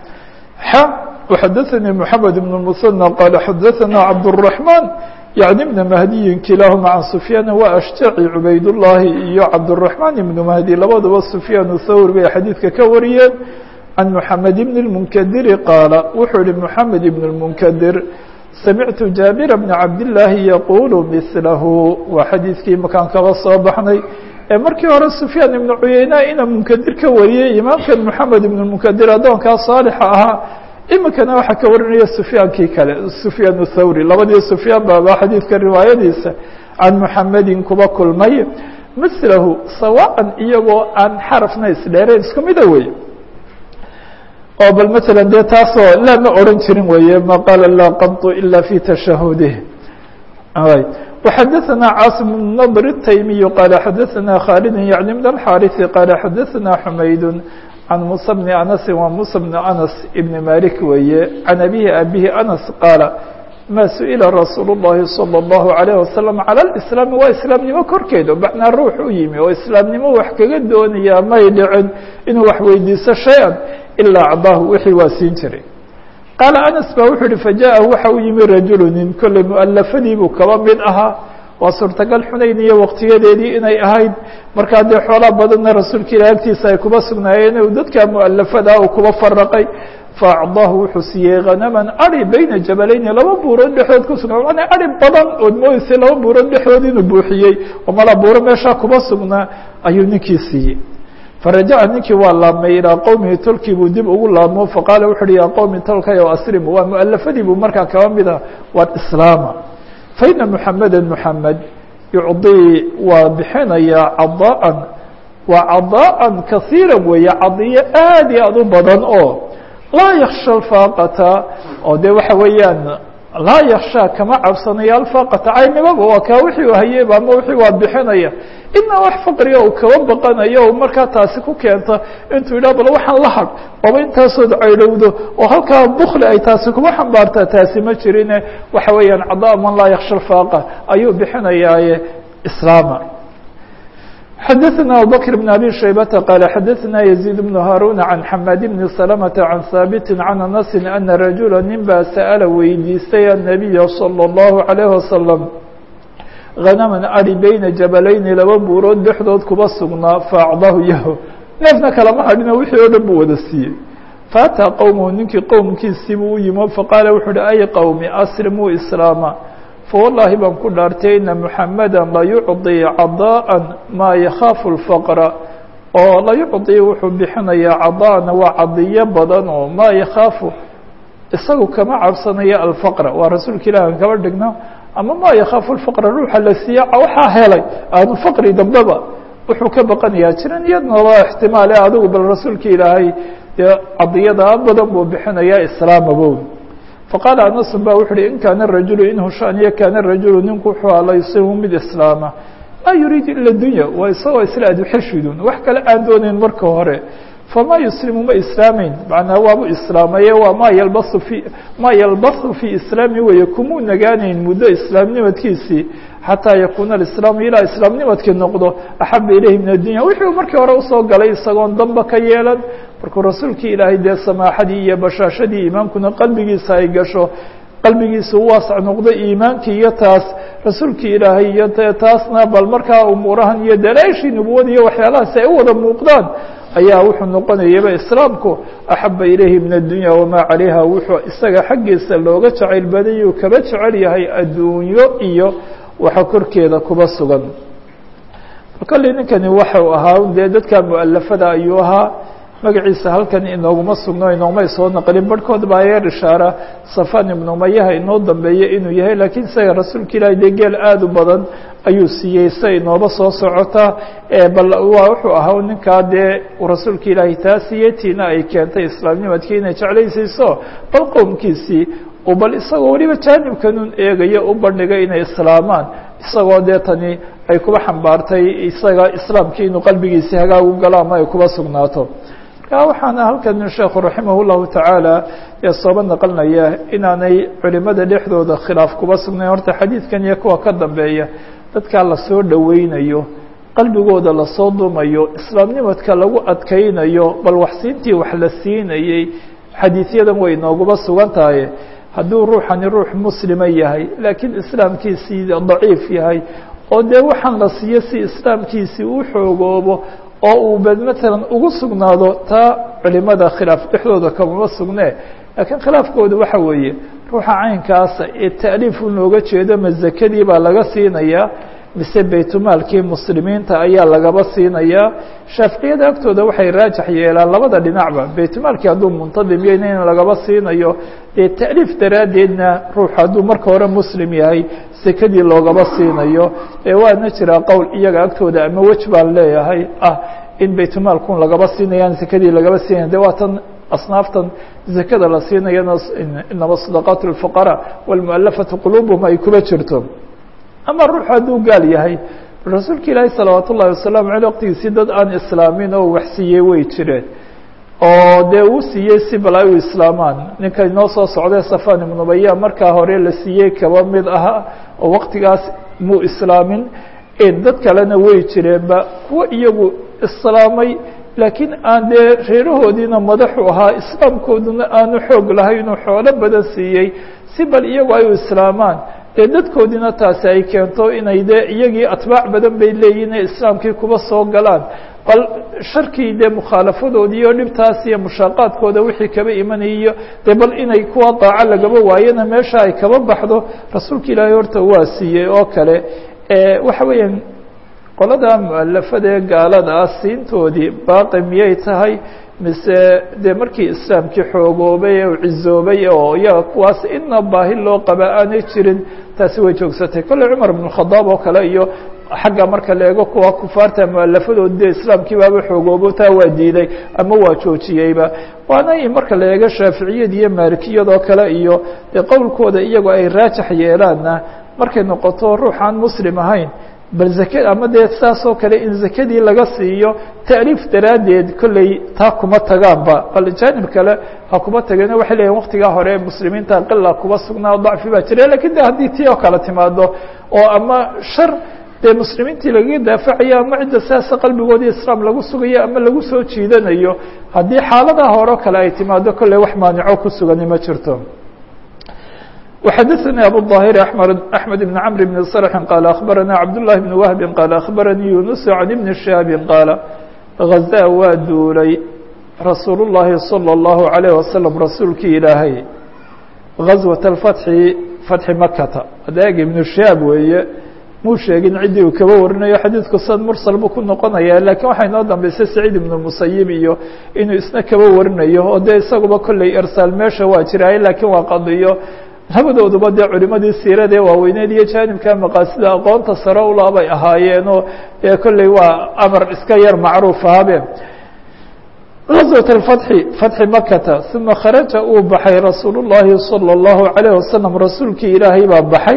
وxadثnي محamed بن المثنى qال xadثna cabدالرحمن يعني بن مهدي kilاahma عن سفyاn وأشhتaعي عubayd اللahi iyo cabدالرحمن بن مهدي labadaba سفyاn thawr bay xadيidka ka wariyeen عن محamed بن المنkdir qاaل wuxuu yihi محamed بن المنkdir samictu jaabira bna cabdillaahi yaquulu milahu waa xadiidkii makaan kaba soo baxnay markii hore sufyaan ibnu cuyeyna ina munkadir ka wariyey imaamkan moxamed ibnu munkadir addoonkaa saalixa ahaa imikana waxaa ka warinaya sufyaankii kale sufyaan thawri labadii sufyaan baaba xadiidka riwaayadiisa can muxamedin kuba kulmay mislahu sawaan iyagoo aan xarafna isdheerayn isku mida wey oo bal maala dee taasoo laa ma oran jirin weeye ma qaala laa qadu ila fi tashahudih وxadثna cاaصم بن نضر التyمي qال xadثna khالد yعن بن الحاrث qال xadثna حmayd عن موسى بن أنس wa موسى بن أنس بن مالك weeye عن أبيه أبيه أنس qاaل ma سئلa رasuuل اللhi صلى الله عليه وسلم على الإسلام waa iسلاamnimo korkeeda macnaa ruux u yimi oo iسلاamnimo wax kaga doonaya may dhicin inuu wax weydiiso شhayئا ilaa acdaahu wixii waa siin jiray qaala anas ba wuxuu uhi fajaءahu waxa u yimi rajulu nin kolley mualafadii buu kaba mid ahaa waa suurtagal xunayn iyo waqtiyadeedii inay ahayd markaa dee xoolaa badanna rasuulka ilah agtiisa ay kuba sugnaayeen u dadka mualafadaa uu kuba faraqay faacdaahu wuxuu siiyey hanaman ari bayna jabalayni laba buurood dhexdood ku sugnaa manaa ari badan ood moodeysay laba buurood dhexdood inuu buuxiyey oo mala buuro meeshaa kuba sugnaa ayuu ninkii siiyey farajaca ninkii waa laabmay ilaa qowmihi tolkii buu dib ugu laabmo faqaala wuxu uhi yaa qowmi tolkayo aslimu waa mualafadii buu markaa kaba mida waa islaama faina muxameda muxamed yucdii waa bixinayaa cadaan waa cadaan kasiira weeye cadiyo aad iyo aad u badan oo laa yaksha alfaaqata oo de waxa weeyaan laa yaksha kama cabsanayo alfaaqata caynimaba waa kaa wixii u hayeyba ama wixii waa bixinaya inaa wax faqriga uu kaba baqanayo o markaa taasi ku keenta intuu yidhah bal waxaan la hadh oba intaasood caydhowdo oo halkaa bukli ay taasi kuba xambaartaa taasi ma jirine waxa weeyaan cadaa man laa yaksha alfaaqa ayuu bixinayaaye islaama xadaثna abubكر بن abي شhaybةa qال xadaثna يزيد بن هاrون عن xmاad بن سلمة عن hاaبت عن أنس أنa رaجuلا nin baa sألa weydiistay النبي صلى الله عليه وسلم غنما ari beyna jabalayni laba buurood dhexdood kuba sugnaa faacdahu yaho neefna kalama hadhino wixii oo dhan buu wada siiyey faأtىa qowmhu ninkii qowmkiisii buu u yimo faqaala wuxu uhi ay qowmi aslimuu islaama fawallaahi baan ku dhaartay ina muxameda layucطii cadaaءa maa yakhaafu اlfaqra oo layucطii wuxuu bixinayaa cadaaءna waa cadiyo badan oo maa yakhaafu isagu kama cabsanayo alfaqra waa rasuulka ilah an kaba dhigno ama maa yakhaafu lfaqra ruuxa la siiya waxaa helay aanu faqri dambeba wuxuu ka baqanayaa jiran iyadna waa ixtimaale adigu bal rasuulka ilaahay dee cadiyadaa badan buu bixinayaa islaamabow faqaala anasu ba wuxu uhi in kaana rajulu in hushaaniyo kaana rajulu ninku wuxuu alaysimu mid islaama maa yuriidu ila dunya waa isagoo isla adxeshidun wax kale aan doonayn marka hore famaa yuslimu ma islaamayn macnaa waabu islaamaye waa maa yalbasu fi maa yalbasu fii islaami weeye kumuu nagaanayn muddo islaamnimadkiisii xataa yakuuna alislaamu ilaa islaamnimadkii noqdo axaba ilayhi min addunya wixii uu markii hore usoo galay isagoon damba ka yeelan markuu rasuulkii ilaahay dee samaaxadii iyo bashaashadii iimaankuna qalbigiisa ay gasho qalbigiisa u waasac noqdo iimaankii iyo taas rasuulkii ilaahay iyo taasna bal markaa umuurahan iyo dalaashii nubuwada iyo waxyaalahaas ay u wada muuqdaan ayaa wuxuu noqonayaba islaamku axaba ilayhi min addunya wamaa calayha wuxuu isaga xaggiisa looga jacayl badayuu kaba jecel yahay adduunyo iyo waxa korkeeda kuba sugan kolley ninkani waxau ahaa dee dadka mualafada ayuu ahaa magaciisa halkan inooguma sugno inoomay soo naqlin barhkood baa yeer ishaara safan ibnu umayaha inoo dambeeye inuu yahay laakiin isaga rasuulka ilaahay dee geel aada u badan ayuu siiyey sa inooba soo socota bal waa wuxuu ahaa ninkaa dee rasuulka ilaahay taa siiyey tiina ay keentay islaamnimadkii inay jeclaysiiso bal qowmkiisii bal isagoo weliba jaanibkanun eegayo u bandhigay inay islaamaan isagoo dee tani ay kuba xambaartay isaga islaamkii inuu qalbigiisii hagaag u galo ama ay kuba sugnaato marka waxaana halkan sheekhu raximah llahu tacaala ee sooba naqlinaya inaanay culimada dhexdooda khilaaf kuba sugnayn horta xadiidkan iyo kuwa ka dambeeya dadkaa lasoo dhoweynayo qalbigooda lasoo dumayo islaamnimadka lagu adkaynayo bal waxsiintii wax la siinayey xadiidyadan way nooguba sugan tahay hadduu ruuxani ruux muslima yahay laakiin islaamkiisii daciif yahay oo dee waxaan la siiyo si islaamkiisii u xoogoobo oo uu bed matalan ugu sugnaado taa culimada khilaaf dhexdooda kamama sugne laakiin khilaafkooda waxa weeye ruuxa caynkaasa ee ta'liif u looga jeedo ma zakadii baa laga siinayaa mise baytulmaalkii muslimiinta ayaa lagaba siinayaa shaaficiyada agtooda waxay raajax yeelaan labada dhinacba baytulmaalkii hadduu muntadim yahayna in lagaba siinayo dee ta'liif daraaddeedna ruuxu hadduu marka hore muslim yahay sekadii loogaba siinayo ee waana jiraa qowl iyaga agtooda ama wej baan leeyahay ah in baytulmaalkun lagaba siinayaan sekadii lagaba siinaya de waa tan asnaaftan zakada la siinayana inama sadaqaat اlfuqaraa wاlmualafatu qulubuhum ay kuba jirto ama ruuxu hadduu gaal yahay rasuulka ilaahi salawaat ullahi wasalaamu aleyh waqtigiisii dad aan islaamin oo wax siiyey way jireen oo dee uu siiyey si bal ay u islaamaan ninka inoo soo socday safan ibnu baya markaa hore la siiyey kaba mid aha oo waqtigaas muu islaamin dad kalena way jireenba kuwa iyagu islaamay laakiin aan dee reerahoodiina madaxu ahaa islaamkooduna aanu xoog lahaynuu xoolo badan siiyey si bal iyagu ay u islaamaan dee dadkoodiina taasi ay keento inay dee iyagii atbaac badan bay leeyihin inay islaamkii kuba soo galaan bal sharkii dee mukhaalafadoodii iyo dhibtaas iyo mushaaqaadkooda wixii kaba imanayiyo dee bal inay kuwa daaco lagaba waayana meesha ay kaba baxdo rasuulka ilaahay horta waa siiyey oo kale waxa weeyaan qolada mualafada ee gaalada ah siintoodii baaqi miyay tahay mise dee markii islaamkii xoogoobay ee cizoobay oo iyaga kuwaas ina baahi loo qaba aanay jirin taasi way joogsatay kolley cumar ibn khadaab oo kale iyo xagga marka la eego kuwa kufaarta mualafadoodi dee islaamkii baaba xoogoobo taa waa diiday ama waa joojiyeyba waana marka la eego shaaficiyad iyo maalikiyadoo kale iyo dee qowlkooda iyagu ay raajax yeelaanna markay noqoto ruuxaan muslim ahayn bal zake ama dee saas oo kale in zakadii laga siiyo ta'liif daraaddeed kolley taa kuma tagaanba bal jaanib kale ha kuma tageen waxay leeyihin waktigaa hore muslimiinta qila kuba sugnaa dacfi baa jira lakin de haddii tii oo kale timaado oo ama shar dee muslimiintii lagaga daafacayo ama cidda sidaasa qalbigoodii islaam lagu sugayo ama lagu soo jiidanayo haddii xaaladaha hore o kale ay timaado kolley wax maanico ku sugani ma jirto وxdثnي أbو الظاhر أحمد بن عمر بن صرح قال أخبرنا عبد الله بن وهب قال أخبرني يونس عن بن شهاب قال غزا waa duulay رasuuل اللhi صلى الله عليه وسلم rasuulkii ilaahay غزوة الفتح فتح مkta adeeg iبن شهاب weeye muu sheegin ciddii uu kaba warinayo xadiidku sad mursal buu ku noqonaya lakiin waxaa inoo dambeysay سacيid iبن المسayب iyo inuu isna kaba warinayo oo dee isaguba kolley ersaal meesha waa jiraaye lakiin waa qadiyo labadooduba dee culimadii siirada ee waaweyneed iyo jaanibka maqaasida aqoonta sare ula bay ahaayeenoo ee kolley waa amar iska yar macruuf ahabe غزوة الفتحi fatxi makata ثuma kharaja uu baxay rasuul الlahi salى الlahu عalيه wasalam rasuulkii ilaahay baa baxay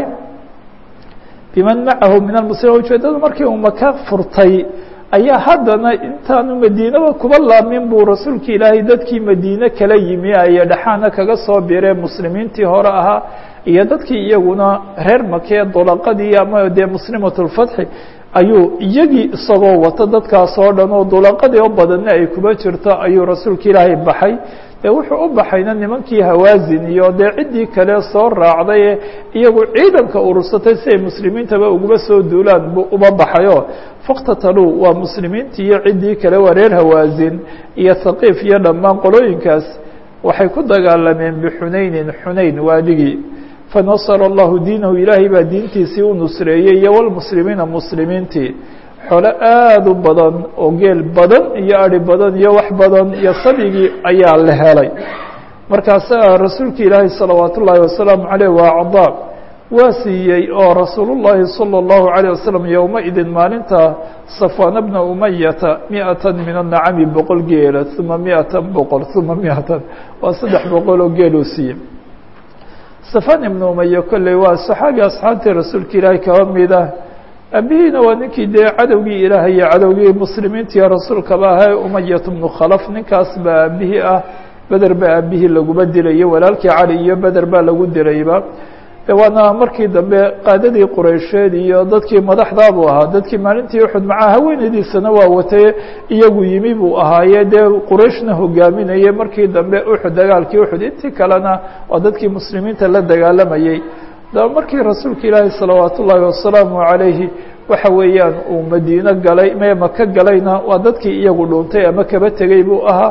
biman macahu min almuslimiin ujeedada markii uu maka furtay ayaa haddana intaanu madiinaba kuba laamin buu rasuulka ilaahay dadkii madiine kala yimi ay dhexaana kaga soo biree muslimiintii hore ahaa iyo dadkii iyaguna reer makee dulaqadii ama dee muslimat lfatxi ayuu iyagii isagoo wato dadkaas oo dhan oo dulaqadii oo badanna ay kuba jirto ayuu rasuulka ilaahay baxay dee wuxuu u baxayna nimankii hawaasin iyo dee ciddii kale soo raacday ee iyagu ciidanka urursatay si ay muslimiintaba uguba soo duulaan buu uba baxayo faktataluu waa muslimiintii iyo ciddii kale waa reer hawaasin iyo thaqiif iyo dhammaan qolooyinkaas waxay ku dagaalameen bixunaynin xunayn waadigii fanasara allahu diinahu ilaahay baa diintiisii u nusreeyey iyo walmuslimiina muslimiintii xole aada u badan oo geel badan iyo ari badan iyo wax badan iyo sabigii ayaa la helay markaasaa rasuulka ilaahay salawaat ullaahi wasalaamu caleyh waa cadaa waa siiyey oo rasuul llahi salى اllahu عalيه wasalam yowmaidin maalinta safana bna umayata miatan min anacami boqol geela uma miatan boqol uma miatan waa saddex boqol oo geel uu siiyey safan ibna umaya kolley waa saxaabi asxaabtii rasuulka ilaahay kaba mid ah abihiina waa ninkii dee cadowgii ilaahay iyo cadowgii muslimiintiiyo rasuulkaba ahaa umayat bnu khalaf ninkaas baa aabihii ah beder baa aabihii laguba dilayo walaalkii cali iyo beder baa lagu dilayba de waana markii dambe qaadadii quraysheed iyo dadkii madaxdaabuu ahaa dadkii maalintii uxud macaa haweenaydiisana waa watay iyagu yimi buu ahaaye dee qurayshna hogaaminayay markii dambe uxud dagaalkii uxud intii kalena waa dadkii muslimiinta la dagaalamayey daba markii rasuulka ilaahi salawaat ullaahi wasalaamu calayhi waxa weeyaan uu madiino galay me maka galayna waa dadkii iyagu dhuuntay ama kaba tegey buu ahaa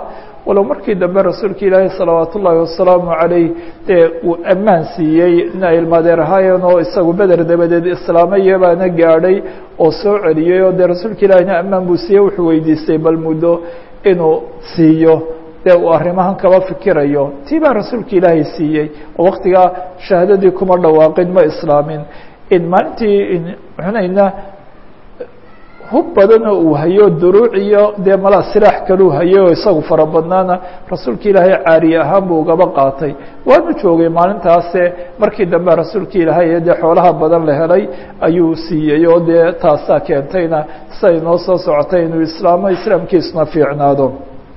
walow markii dambe rasuulka ilaahi salawaat ullaahi wasalaamu calayh dee uu ammaan siiyey ina ilmaadeer ahaayeen oo isagu beder dabadeed islaamaya baana gaadhay oo soo celiyey oo dee rasuulka ilaahina ammaan buu siiyey wuxuu weydiistay bal muddo inuu siiyo dee uu arrimahan kaba fikirayo tii baa rasuulka ilaahay siiyey oo waktigaa shahaadadii kuma dhawaaqin ma islaamin in maalintii xunayna hub badan oo uu hayo duruuc iyo dee malaa silaax kaluu hayo oo isagu fara badnaana rasuulka ilaahay caariye ahaan buu ugaba qaatay waanu joogay maalintaase markii dambe rasuulka ilaahay dee xoolaha badan la helay ayuu siiyey oo dee taasaa keentayna siday noo soo socotay inuu islaamo islaamkiisuna fiicnaado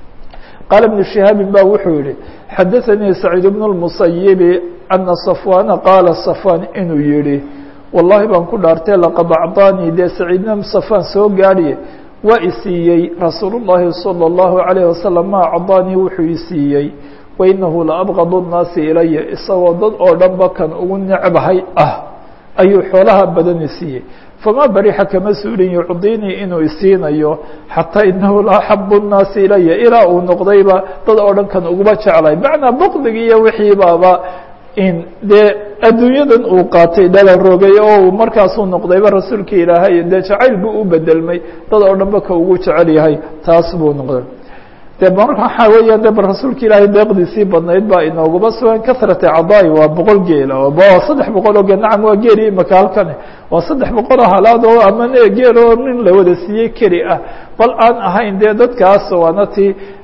qaala ibnu shihaabin ba wuxuu yihi xadaثanii saciid bnu اlmusayibi ana safwaana qaala safwaan inuu yihi wallahi baan ku dhaartay laqad acطaanii dee saciidna safaan soo gaadhiye waa i siiyey rasuul الlahi salى الlahu عalayه wasalam ma acطaanii wuxuu i siiyey wainahu laabqad الnaasi ilaya isagoo dad oo dhanba kan ugu necbahay ah ayuu xoolaha badan i siiyey fama barixa kama suulin yucdinii inuu isiinayo xataa inahu laaxabu الnaasi ilaya ilaa uu noqdayba dad oo dhan kan uguba jeclay macnaa bqdigi iyo wixii baaba in dee adduunyadan uu qaatay dhala rogay oo uu markaasuu noqdayba rasuulka ilaahay dee jacayl buu u bedelmay dad oo dhanba ka ugu jecel yahay taas buu noqday de marka waxaa weeyaan de bal rasuulka ilaahay deeqdiisii badnayd baa inoogaba sugan kasrata cadaa'i waa boqol geela waa saddex boqol oo geel nacam waa geeli imaka halkane waa saddex boqol oo halaad oo ama geel oo nin la wada siiyey keli ah bal aan ahayn dee dadkaas waana ti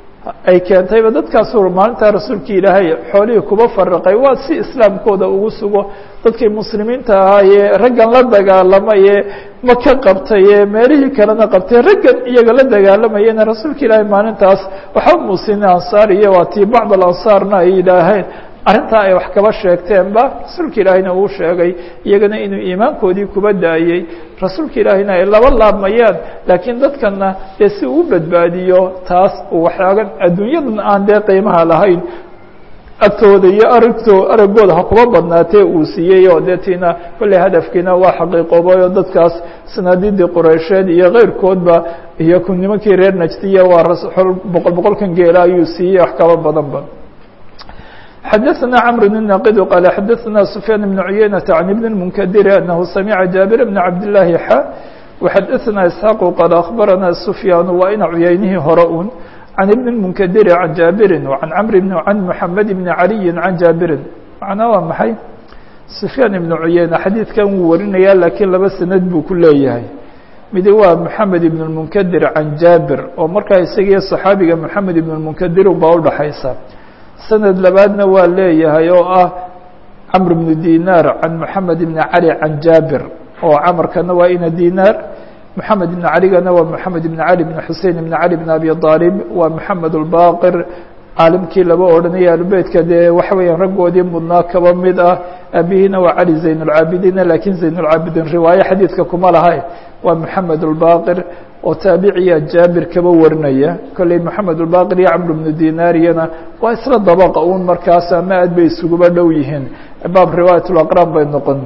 ay keentayba dadkaasu maalintaa rasuulka ilaahay xoolihii kuba faraqay waa si islaamkooda ugu sugo dadkii muslimiinta ahaayee raggan la dagaalamaye maka qabtaye meelihii kalena qabtay raggan iyaga la dagaalamayena rasuulka ilaahay maalintaas waxa muusina ansaar iyo waa tii bacd alansaarna ay yidhaaheen arrintaa ay wax kaba sheegteenba rasuulka ilaahayna uu sheegay iyagana inuu iimaankoodii kuba daayey rasuulka ilaahayna ay laba laabmayaan laakiin dadkana dee si uu badbaadiyo taas waxyaagan adduunyadan aan dee qiimaha lahayn agtooda iyo aragto araggooda ha kuba badnaatee uu siiyey oo dee tiina kolley hadafkiina waa xaqiiqoobay oo dadkaas sanaadidii qureysheed iyo keyrkoodba iyo ku nimankii reer najdiya waa boqol boqolkan geela ayuu siiyey wax kaba badanba xdثna cمر الناqd qال xdثna سفyان بن عyynة عن بن المنkdir أنه سمع جابر بن عبد اللahi x وxdثna إسحاq qال أخبرna سفyاn waa ina cuyeynihi hore un عن بن المنkdir عن جابر وعن cمر بن عن محمد بن علي عن جابر معنaa waa maxay سفyاn بن عyynة xadيiثkan wuu warinaya lakiin laba sanad buu ku leeyahay midi waa محamed بن المنkdir عan jابر oo markaa isagiyo صxaabiga محamed بن المنkdir baa udhaxaysa sanad labaadna waa leeyahay oo ah cmr بن dinar can mحamed بn cali can jabir oo camarkana waa ina dinar mحamed بn caligana waa mحamed بn cali بn xusein بn cali بn abi طaalib waa mحamed الbaqir caalimkii laba odhanaya alubeytka dee waxa weeyaan raggoodii mudnaa kaba mid ah abihiina waa cali zayn الcaabidiina lakiin zayn الcaabidiin riwaaye xadiidka kuma lahay waa mحamed الbaqir oo taabiciya jaabir kaba warinaya kolley moxamed ulbaqir iyo camr bnu dinaariyana waa isla dabaqa un markaas ama aad bay isuguba dhow yihiin baab riwaayat laqraan bay noqon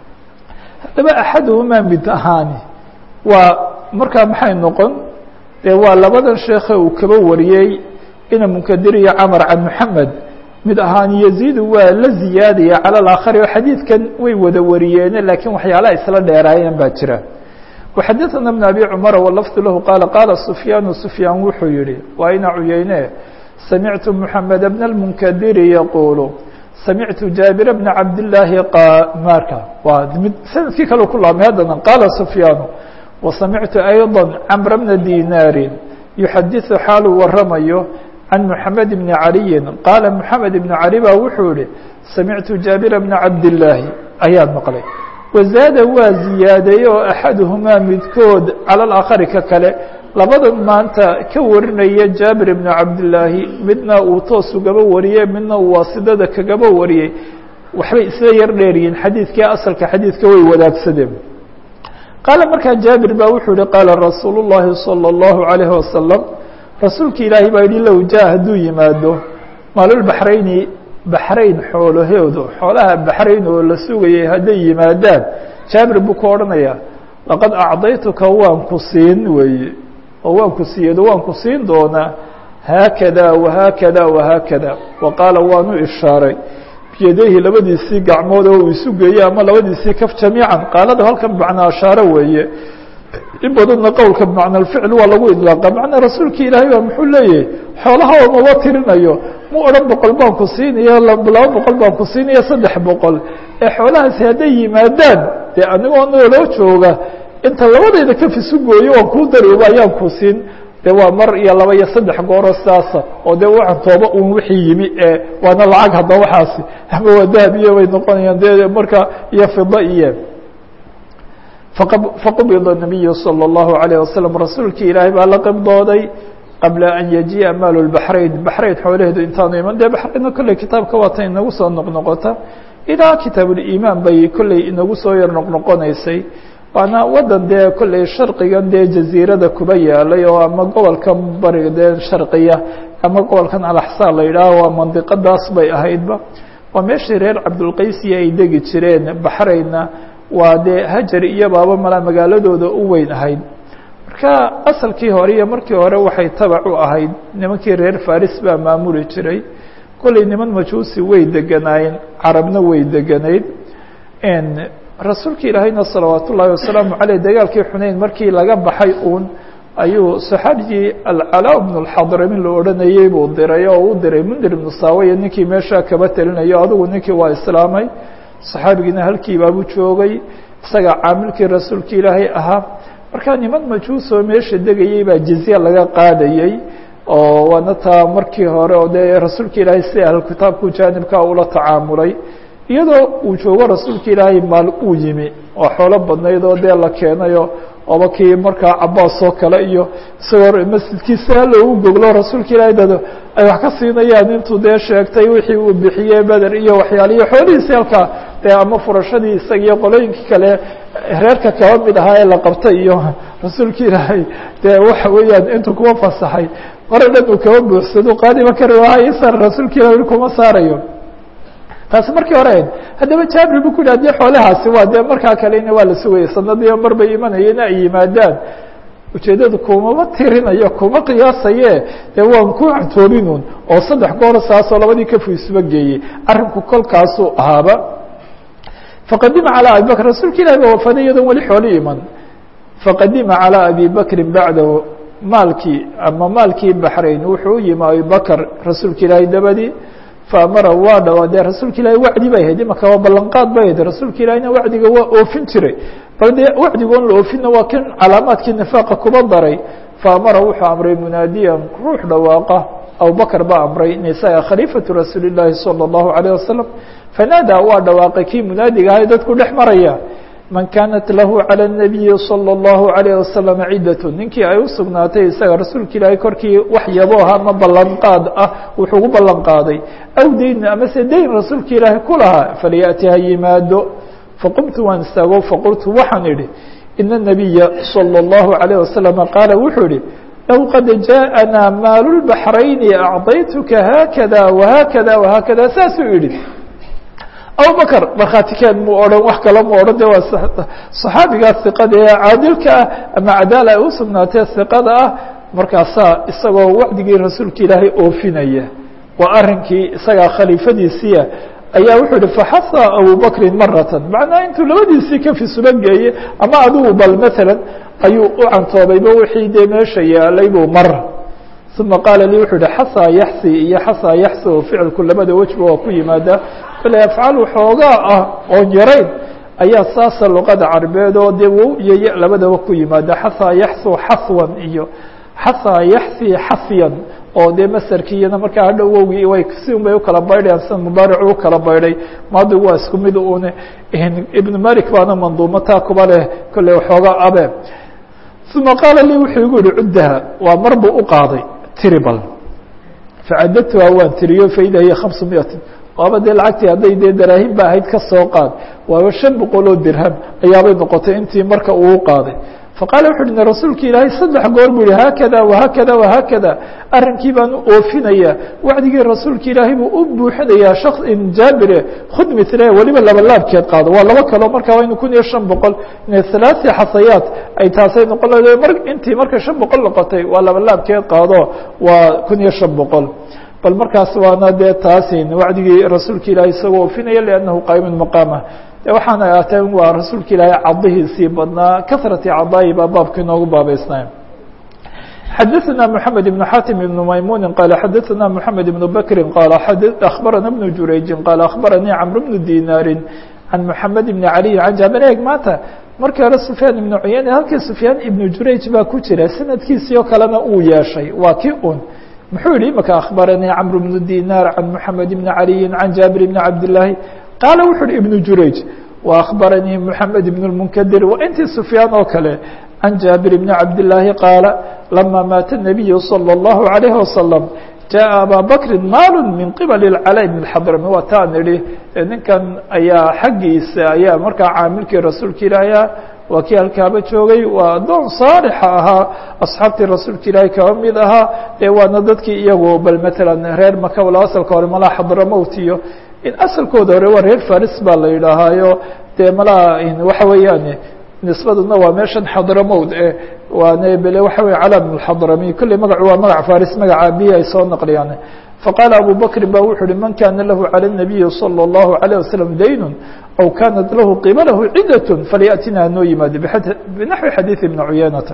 haddaba axaduhumaa mid ahaani waa markaa maxay noqon dee waa labadan sheekhe uu kaba wariyey ina munkadir iyo camar can moxamed mid ahaan yaziidu waa la ziyaadaya cala alaakhari oo xadiidkan way wada wariyeene laakiin waxyaalaha isla dheeraayeen baa jira وxadثna بن أbي cمر واللفظ لh qال qاla سفyاn سفyاn wuxuu yihi waa ina cuyeyne samعtu محamed بن المنkdir yquل samعtu jaaبir بن cabdاللahi marka waa mid sanadkii kale ku laabmay haddana qala سفyاn وsamعtu أيضا cمر بن ديناr يxadiث xaaluu waramayo عن محamed بن عaliي qاla محamed بن عalي ba wuxuu yihi samعtu jaaبir بن cabdاللahi ayaan maqlay wazaada waa ziyaadeeye oo axaduhumaa midkood cala alaakhari ka kale labadan maanta ka warinaya jaabir ibnu cabdillaahi midna uu toos ugaba wariyey midna uu waasidada kagaba wariyey waxbay isla yar dheeryihiin xadiidkii asalka xadiidka way wadaagsadeen qaala markaa jaabir baa wuxuu yihi qaala rasuulu llaahi salى اllahu عalayhi wasalam rasuulka ilaahi baa yihi low jaa hadduu yimaado maalulbaxrayni baxrayn xoolahoodu xoolaha baxrayn oo la sugayay hadday yimaadaan jaabir buu ku odhanayaa laqad acdaytuka waan ku siin weeye oo waan ku siiyedo waan ku siin doonaa haakada wahaakada wahaakada wa qaala waanu ishaaray biyadayhi labadiisii gacmood oo uu isu geeyey ama labadiisii kaf jamiican qaalada halkan bimacnaa ashaare weeye in badanna qowlka bimacna alficl waa lagu idlaaqa macnaa rasuulka ilaahay baa muxuu leeyahay xoolaha oo maba tirinayo mu odhan boqol baan ku siinaya laba boqol baan ku siinaya saddex boqol ee xoolahaasi hadday yimaadaan dee anigoo nooloo jooga inta labadayda kaf isu gooyo waan kuu darooba ayaan ku siin de waa mar iyo laba iyo saddex gooro sidaasa oo de waxaan tooba un wixii yimi ee waana lacag hadda waxaasi ama waa dahab iyo bay noqonayaan de marka iyo fida iyo faqubida nabiyu salى اllahu alayه wasalam rasuulkii ilaahay baa la qibdooday qabla an yajiia maalu baxrayn baxrayn xoolaheedu intaanu iman de baxraynna kolley kitaabka waata inagu soo noqnoqota ilaa kitaabulimaan bay kolley inagu soo yar noqnoqonaysay waana wadan dee kolley sharqigan dee jaziirada kuba yaalay oo ama gobolkan bariga dee sharqiya ama gobolkan alaxsaan la yidhaaho waa mandiqadaas bay ahaydba waa meeshii reer cabdulqaysiya ay degi jireen baxraynna waa dee hajar iyo baaba mala magaaladooda u weyn ahayd marka asalkii hore iyo markii hore waxay tabac u ahayd nimankii reer faris baa maamuli jiray kolley niman majuusi way deganaayeen carabna way deganayd rasuulka ilaahayna salawaat ullaahi wasalaamu caleyh dagaalkii xuneyn markii laga baxay uun ayuu saxaabigii alcalaa bnu lxadramin la odhanayey buu diray oo u diray mundir ibnu saawaya ninkii meeshaa kaba telinayo adigu ninkii waa islaamay saxaabigiina halkiibaabuu joogay isagaa caamilkii rasuulka ilaahay ahaa markaa niman majuusoo meesha degayey baa jizya laga qaadayey oo waana taa markii hore oo dee rasuulka ilaahay si ahlukitaabku jaanibkaa ula tacaamulay iyadoo uu joogo rasuulka ilaahay maal uu yimi oo xoolo badnayd oo dee la keenayo oba kii markaa cabaas oo kale iyo isagoo masjidkiisa loogu goglo rasuulka ilaahay dad ay wax ka siinayaan intuu dee sheegtay wixii uu bixiyey beder iyo waxyaaliyo xoolihiisi halkaa dee ama furashadii isaga iyo qolooyinkii kale reerka kaba mid ahaa ee la qabtay iyo rasuulka ilaahay dee waxa weeyaan intuu kuma fasaxay mara dhan uu kaba buuxsado qaadiba kari waha isar rasuulka ilahi weli kuma saarayo taasi markii hore ahayd haddaba jaabir bu ku yidhi hadii xoolahaasi waa dee markaa kalena waa la sugayay sanadiiba mar bay imanayeen ay yimaadaan ujeeddadu kumama tirinayo kuma qiyaasaye dee waan ku cantoobinuun oo saddex goor saasoo labadii kafu isuba geeyey arrinku kolkaasuu ahaaba faqadima calىa abi bakr rasuulka ilahi ba wafaday iyadoon weli xooli iman faqadima calىa abi bakrin bacdahu maalkii ama maalkii baxrayn wuxuu u yimi abi bakr rasuulka ilaahay dabadii faamara waa dhawaa dee rasuulka ilahi wacdi bay ahayd imaka waa ballanqaad bay ahayd rasuulka ilahina wacdiga waa oofin jiray bal dee wacdigoon la oofinna waa kan calaamaadkii nifaaqa kuba daray faamara wuxuu amray munaadiyan ruux dhawaaqa abubakr baa amray nisaa khaliifatu rasuuli llaahi salى اllahu alayه wasalam fanaadaa waa dhawaaqay kii munaadiga ahay dadku dhex maraya man kaanat lahu calى الnabiyi salى اllahu alayه wasalam cidat ninkii ay u sugnaatay isaga rasuulka ilaahay korkii wax yabooha ama ballanqaad ah wuxuu gu ballan qaaday aw dayn amase dayn rasuulka ilaahay ku lahaa falyaأti ha yimaado faqumtu waan istaago faqultu waxaan idhi ina الnabiya salى اllahu عalيه wasalam qaala wuxuu ihi low qad jaaءanaa maalu lbaxrayni acطaytuka haakada wahaakada wahaakada saasuu yihi abubakr markhaatikeed mu odhan wax kale mu odhan de waa صaxaabigaas iqada ee caadilka ah ama cadaala ay u sugnaatee iqada ah markaasaa isagoo wacdigii rasuulka ilaahay oofinaya waa arinkii isagaa khaliifadiisiia ayaa wuxuu yihi faxasa abubakrin maratan macnaa intuu labadiisii kafi suba geeye ama adigu bal maala ayuu u cantoobayba wixii dee meesha yaalay buu mar uma qaala lii wuxuu yihi xasaa yaxsi iyo xasaa yaxsi oo ficilku labada wejba waa ku yimaada kale afcaal waxoogaa ah oon yarayn ayaa saasa luqada carbeed oo dee wow iyo y labadaba ku yimaada xasaa yaxsu xaswan iyo xasaa yaxsi xasyan oo dee masarkiiyana markaa hadhow wowgii way si un bay ukala baydhayaan sida mubaaricu u kala baydhay maadigu waa isku mid une ibnu malik baana manduumo taa kuba leh kolley waxoogaa abe uma qaala lii wuxuu igu yihi cuddaha waa mar buu u qaaday tribal facadadtuha waan tiriyo faida hiya khamsu miatin waaba dee lacagtii hadday dee daraahim ba ahayd ka soo qaad waaba shan boqol oo dirham ayaabay noqotay intii marka uu qaaday faqaala wuxu uhi rasuulka ilaahay saddex goor buu yihi haakada wahaakada wahaakada arrinkii baan u oofinaya wacdigii rasuulka ilaahay buu u buuxinayaa shak jaabire khud mile weliba laba laabkeed qaado waa laba kaloo markaa waa inu kun iyo shan boqol halaaثi xasayaat ay taasay noqon mar intii markay shan boqol noqotay waa laba laabkeed qaado waa kun iyo shan boqol bal markaas waana dee taasin wacdigii rasuulka ilaahay isagoo oofinaya liannahu qaa'imun maqaamah waxaana aatee waa rasuulka ilaahay cadihiisii badnaa kahrati cadaayi baa baabka inoogu baabeysnay xadaثna mحamed بن xatim بن maymuni qal xadaثna mحamed بن bakri qal akhbarana بن jurayji qal akhbaranii cmr بن dinaari can mحamed بn عaliyi can jaabir eeg maanta markii hore sufyaan ibnu cuyeyne halkii sufyaan ibnu jurayj baa ku jira sanadkiisii oo kalena uu yeeshay waa kii un muxuu yihi imaka akhbaranii cmr بن dinaar can mحamed بn عaliyi can jaabir بn cabdالlahi qaala wuxu uhi ibnu jurayj وأخbaranii mحamed بن المنkdir intii سfyaan oo kale عan jaaبir بن cabdاللaahi qaala لama maata النabiyu slى الlaهu عalيه وasلم jaءa abا bakri maal min qibل الcalا بن الxadrami waa taan idhi ninkan ayaa xaggiisa ayaa markaa caamilkii rasuulka ilaahiya waa kii halkaaba joogay waa adoon saalixa ahaa asxaabtii rasuulka ilaahay kaba mid ahaa ee waana dadkii iyagu bal mثalا reer maka wala asalka hore malaa xadramowt iyo in asalkooda hore waa reer faris baa la yidhaahaayo dee malaa waxa weeyaan nisbaduna waa meeshan xadramowd e waane bele waxa wey cala bn xadrami kolley magacu waa magac faris magaca abiyi ay soo naqliyaan faqaala abu bakrin ba wuxu uhi man kana lahu calى الnabiyi salى الlahu عalيه wasalam daynun aw kanat lahu qibalahu cidat falyaأtina hanoo yimaado binaxwi xadiiث ibni cuyaynata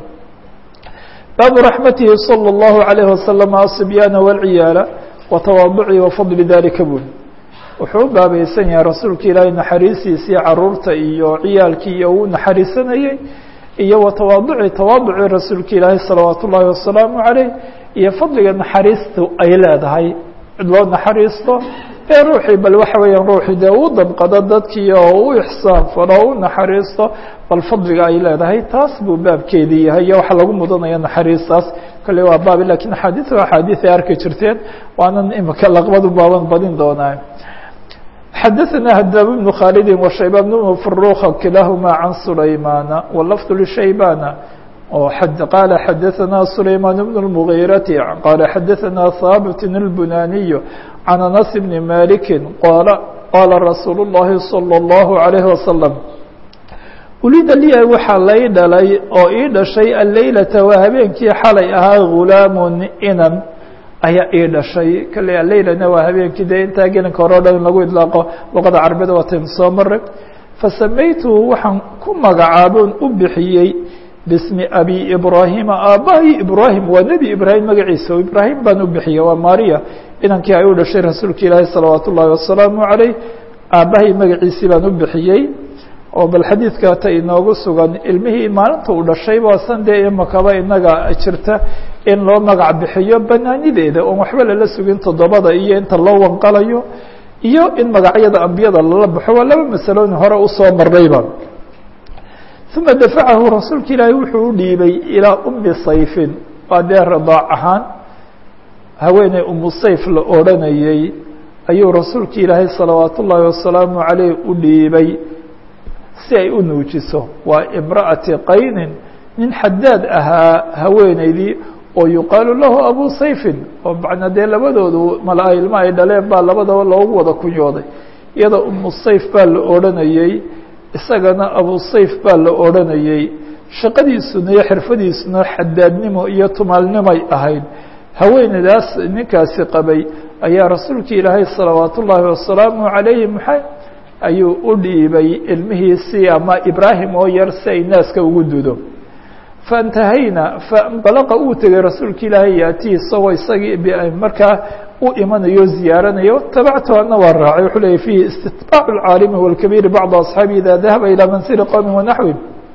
baabu raxmatihi salى الlahu عalيه wasalam aصibyaana wاlciyaala watawaaduci wafadli dalika bul wuxuu u baabaysan yahay rasuulka ilaahay naxariistiisii caruurta iyo ciyaalkii iyo uu naxariisanayey iyo wa tawaaduci tawaaducii rasuulka ilaahay salawaat ullaahi wasalaamu caleyh iyo fadliga naxariistu ay leedahay cid loo naxariisto ee ruuxii bal waxa weeyaan ruuxii dee uu damqado dadkii oo u ixsaan falo o u naxariisto bal fadliga ay leedahay taas buu baabkeedii yahay iyo waxa lagu mudanaya naxariistaas kolley waa baab lakiin axaadiis waa axaadiis ay arki jirteen waanan imika laqbadu baaban badin doonaa xadaثna hdاb بن khالd وشhaybان بن فروخ kilahma عan سulaymاna واللفظ لشhaybاna qال xadaثna سulayمان بن المغيرة qال xadaثna hاbت البناني عن أنس بن مالك qاla رasuuل اللhi صلى الله عليه وسلم ulida liya waxaa lay dhalay oo ii dhashay aleylaةa waa habeenkii xalay ahaa غulaaم inan ayaa ii dhashay kale aleylana waa habeenkii dee intaa gelinka hore o dhan in lagu idlaaqo luqada carabiyada waataynu soo maray fasamaytuhu waxaan ku magacaabon u bixiyey bismi abi ibraahima aabbahay ibraahim waa nebi ibraahim magaciisa ibraahim baan u bixiyey waa maria inankii ay u dhashay rasuulka ilaahi salawaat ullaahi wasalaamu caleyh aabbahay magaciisii baan u bixiyey oo bal xadiidka ta inoogu sugan ilmihii maalinta uu dhashay waasan dee imakaba inaga jirta in loo magac bixiyo banaanideeda oon waxba lala sugin toddobada iyo inta loo wanqalayo iyo in magacyada ambiyada lala baxo waa laba masaloon hore usoo marnayba uma dafacahu rasuulka ilaahi wuxuu u dhiibay ilaa umi sayfin waa dee radaac ahaan haweeney umu sayf la odranayey ayuu rasuulka ilaahay salawaat ullaahi wasalaamu caleyh u dhiibay si ay u nuujiso waa imra'ati qaynin nin xadaad ahaa haweeneydii oo yuqaalu lahu abu sayfin oo macnaa dee labadoodu mala ilmo ay dhaleen baa labadaba loogu wada kunyooday iyada umu sayf baa la odhanayey isagana abu sayf baa la odhanayey shaqadiisuna iyo xirfadiisuna xadaadnimo iyo tumaalnimay ahayd haweeneydaas ninkaasi qabay ayaa rasuulka ilaahay salawaat ullaahi wasalaamu calayhi maxay ayuu u dhiibay ilmihiisii ama ibraahim oo yar si ay naaska ugu dudo faintahayna fainbalaqa uu tegay rasuulka ilaahay yaatihi isagoo isagii markaa u imanayo ziyaaranayo tabactu ana waa raacay wuxuu leeyay fihi istitbaacu lcaalimi walkabiiri bacda asxaabi ida dahaba ilaa mansili qowmi wanaxwi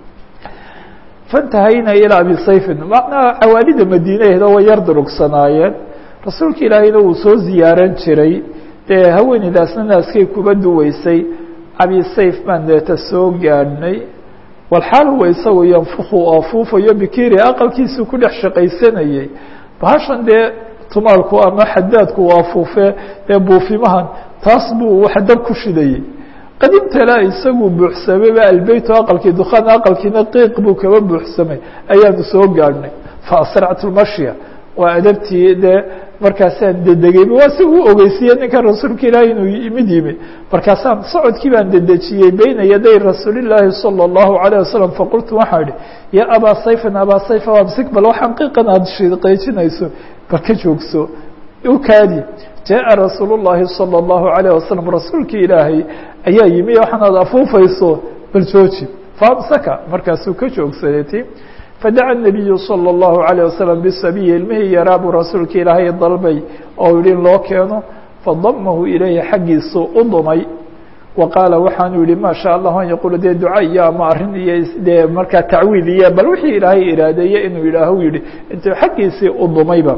faintahayna ilaa abi sayfin macnaha cawaalida madiinaheeda way yar durugsanaayeen rasuulka ilaahayna wuu soo ziyaaran jiray dee haweeneydaasna naaskay kuba duweysay abi sayf baan deeta soo gaadhnay walxaal huwa isagu yanfuku oo fuufayo bikiri aqalkiisuu ku dhex shaqaysanayey bahashan dee tumaalku ama xadaadku waa fuufee dee buufimahan taas buu wax dab ku shidayey qadimtala isagu buuxsamayba albeyt aqalkii dukaan aqalkiina qiiq buu kaba buuxsamay ayaanu soo gaadhnay faasractu lmashya waa adabtii dee markaasaan dedegeyba waa si uu ogeysiiye ninkan rasuulka ilaahi inuu mid yimi markaasaan socodkii baan dedejiyey beyna yaday rasuulillaahi salى اllahu عalيه wasalam faqultu waxaa idhi ya abaa sayfin abaa sayfa amsik bal waxaan qiiqan aada shiqeejinayso bal ka joogso u kaadi jaءa rasuul الlahi salى الlahu عalيه wasalam rasuulkii ilaahay ayaa yimi waxaan aad afuufayso bal jooji faamsaka markaasuu ka joogsaday ti fadaca الnabiyu salى الlahu عalيه wasalam bisabiyi ilmihii yaraa buu rasuulka ilaahay dalbay oo yihi in loo keeno fadamahu ilayhi xaggiisuu u dumay wa qaala waxaanu yihi ma sha allah an yaquula dee duca iyo ama arrin iyo dee markaa tacwiid iyo bal wixii ilaahay iraadeeye inuu yidhaahu yihi intuu xaggiisii u dumayba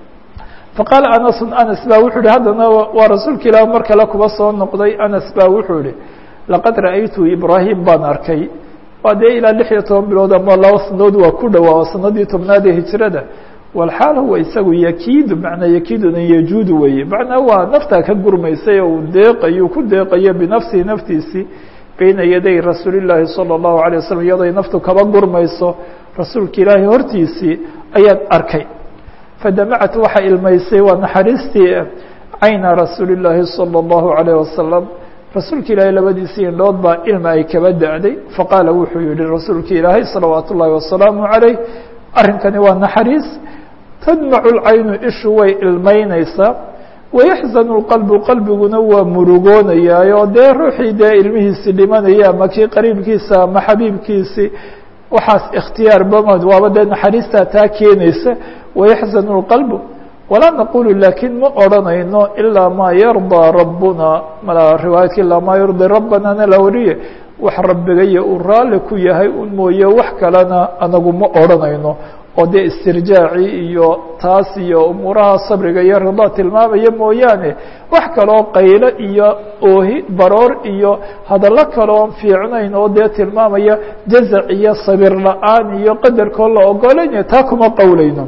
faqaala anasu anas ba wuxuu yihi haddana waa rasuulka ilaah mar kale kuba soo noqday anas ba wuxuu yihi laqad ra'aytu ibraahim baan arkay waa dee ilaa lix iyo toban bilood ama laba sanadood waa ku dhowaa sanadii tobnaad ee hijrada walxaal huwa isagu yakiidu macnaa yakiiduna yajuudu weeye macnaa waa naftaa ka gurmaysay oo uu deeqayo ku deeqayo binafsihi naftiisii beyna yaday rasuuli llaahi salى الlahu عalيه wasalam iyaday naftu kaba gurmayso rasuulka ilaahay hortiisii ayaan arkay fadamacat waxaa ilmaysay waa naxariistii cayna rasuuli llaahi salى الlahu عalيه wasalam rasuulka ilaahay labadiisii indhood baa ilma ay kaba da-day faqaala wuxuu yihi rasuulka ilaahay salawaat ullaahi wasalaamu عaleyh arrinkani waa naxariis tadmacu lcaynu ishu way ilmaynaysaa wayaxzanu lqalbu qalbiguna waa murugoonayaa oo dee ruuxii dee ilmihiisi dhimanaya ama kii qariibkiisa ama xabiibkiisi waxaas ikhtiyaar bamad waaba dee naxariistaa taa keenaysa wayaxzanu lqalbu walaa naqulu laakiin ma odranayno ilaa maa yardaa rabbuna mala riwaayadka ilaa maa yurdii rabbanana la wariye wax rabbigaya uu raalli ku yahay un mooye wax kalena anagu ma odranayno oo dee istirjaaci iyo taas iyo umuuraha sabriga iyo ridaa tilmaamaya mooyaane wax kaloo qaylo iyo oohi baroor iyo hadallo kaloon fiicnayn oo dee tilmaamaya jazac iyo sabir la-aan iyo qadarkoo la ogolaynayo taa kuma qowlayno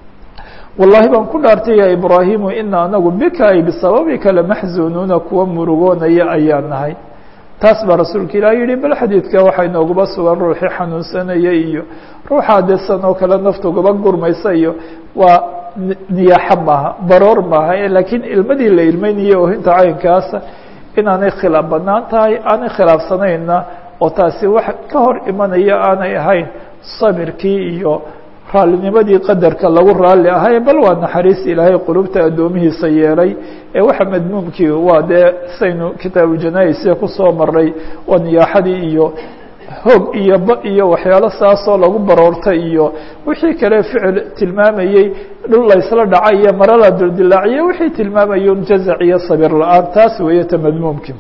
wallahi baan ku dhaartay ya ibraahimu ina anagu bika ay bisababika lamaxzunuuna kuwa murugoonaya ayaa nahay taas baa rasuulka ilaah yihi bal xadiidka waxaa inooguba sugan ruuxii xanuunsanaya iyo ruuxaa desan oo kale naftugaba gurmaysa iyo waa niyaaxo maaha baroor maaha laakiin ilmadii la ilmeynayay oohinta caynkaasa inaanay khilaaf banaan tahay aanay khilaafsanayna oo taasi wax ka hor imanaya aanay ahayn sabirkii iyo raalinimadii qadarka lagu raalli ahay bal waa naxariis ilaahay qulubta addoomihiisa yeelay ee waxa madmuumkii waa dee saynu kitaabu janaa-isa kusoo maray waa niyaaxadii iyo hoog iyo ba iyo waxyaalo saasoo lagu baroortay iyo wixii kale ficil tilmaamayey dhul laysla dhacay iyo maro la dildilaaciye wixii tilmaamayun jazac iyo sabir la-aan taas weeye ta madmuumkii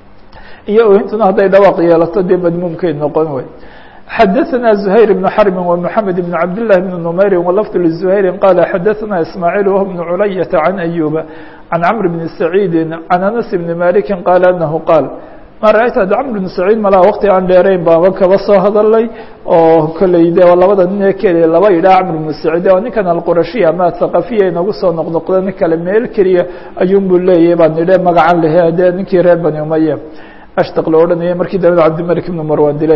iyo ohintuna hadday dhawaaq yeelato dee madmuumkay noqon wey xdثna زhayر بن حرب ومحamed بن cabd للh بن نmayr وlفظ لزhayr qال xadثna ismاعيل وهو بن عuلyة عن أyوب عن cمر بن سعيid عن أنس بن مالك qال أنه qاaل ma rأyt ad cمر بن سعيid malaa wkti aan dheerayn baaba kaba soo hadalay oo koley de labada nin ee keliya laba yidhah cمر بن سعيid oo ninkan alqurashiya ama athaqafiya inagu soo noqnoqda nin kale meel keliya ayuun bu leeyahy baan nidhe magacan lehe de ninkii reer bani umaya ashtaq la odhanayay markii dambe cabdimلك بن marwan dile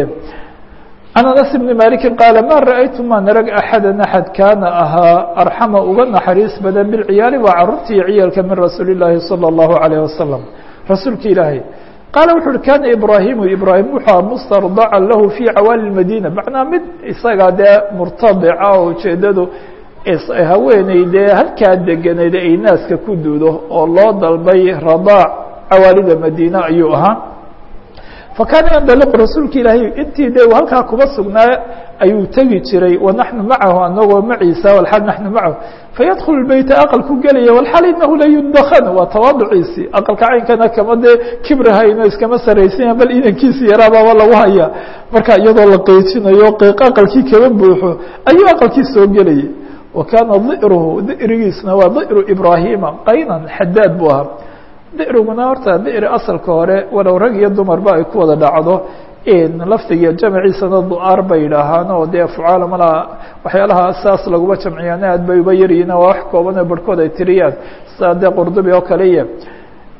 عن أنس بن مالك قال mا رأيت maan arg أحada أحad kaana ahaa أرحمa uga naxariis badan بالعiyaali waa caruurtii ciyaalka min rasuuل الlahi صلى الله عليه وسلم rasuulka ilaahay qaaل wuxu uhi kana ibraahimu ibraahim wuxua mstardaca lahu fي cawaali الmadينة macnaa mid isaga dee murtadica oo ujeedadu haweeney dee halkaa deganayd ay naaska ku duudo oo loo dalbay radاac cawaalida madiine ayuu ahaa fakaana yandaliqu rasuulka ilaahay intii de halkaa kuba sugnaa ayuu tegi jiray wanaxnu macahu anagoo maciisa walxaal naxnu macahu fayadkulu beyta aqalku gelaya walxaal inahu la yudakhan waa tawaaduciisii aqalka caynkana kama dee kibrahayno iskama saraysanya bal inankiisi yaraabaaba lagu hayaa marka iyadoo la qeejinayo qeyq aqalkii kaba buuxo ayuu aqalkii soo gelayay wa kaana di'ruhu di'rigiisna waa di'ru ibraahima qaynan xadaad buu ahaa diriguna horta diri asalka hore walow rag iyo dumarba ay ku wada dhacdo laftigiiyo jamciisana du-aar bay yidhaahaan oo dee fucaala malaa waxyaalaha saas laguma jamciyaana aad bay uba yaryihin waa wax kooban oo barhkood ay tiriyaan sidaa dee qurdubi oo kale iyo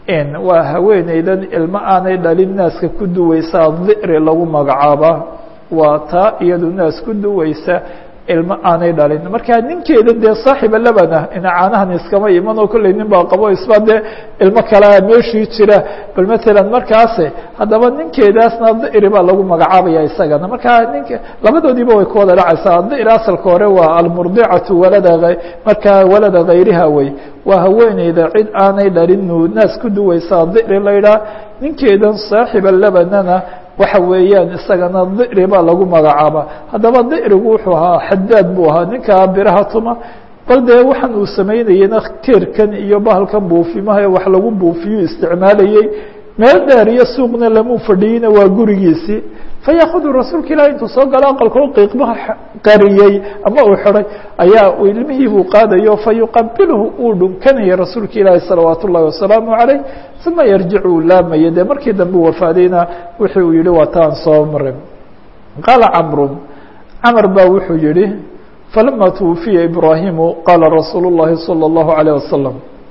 waa haweeneydan ilmo aanay dhalin naaska ku duweysaa dicri lagu magacaabaa waa taa iyadu naas ku duweysa ilmo aanay dhalin marka ninkeeda dee saaxiba labana ina caanahan iskama iman oo kolley nin baa qabo isba dee ilmo kalea meeshii jira bal matalan markaase haddaba ninkeedaasna dicri baa lagu magacaabaya isagana marka ninka labadoodiiba way ku wada dhacaysaa dicri asalka hore waa almurdicatu walada markaa walada hayriha wey waa haweeneyda cid aanay dhalin naas ku duweysaa dicri laydhaa ninkeedan saaxiba labanana waxa weeyaan isagana dicri baa lagu magacaaba haddaba dicrigu wuxuu ahaa xadaad buu ahaa ninkaa biraha tuma bal dee waxaan uu samaynayena keerkan iyo bahalkan buufimaha wax lagu buufiyu isticmaalayey meel dheer iyo suuqna lamuu fadhiyeyna waa gurigiisii fayaakudu rasuulka ilahi intuu soo galo aqalkao qiiqmaha qariyey ama uu xiday ayaa ilmihii buu qaadayo fayuqabilhu uu dhunkanaya rasuulka ilaahi salawaat ullahi wasalaamu calayh uma yarjicu uu laamaya dee markii dambe wafaadayna wixii uu yihi waa taan soo marin qaala camru camar baa wuxuu yihi falama twufiya ibraahimu qaala rasuulu llahi salى اllahu alayh wasalam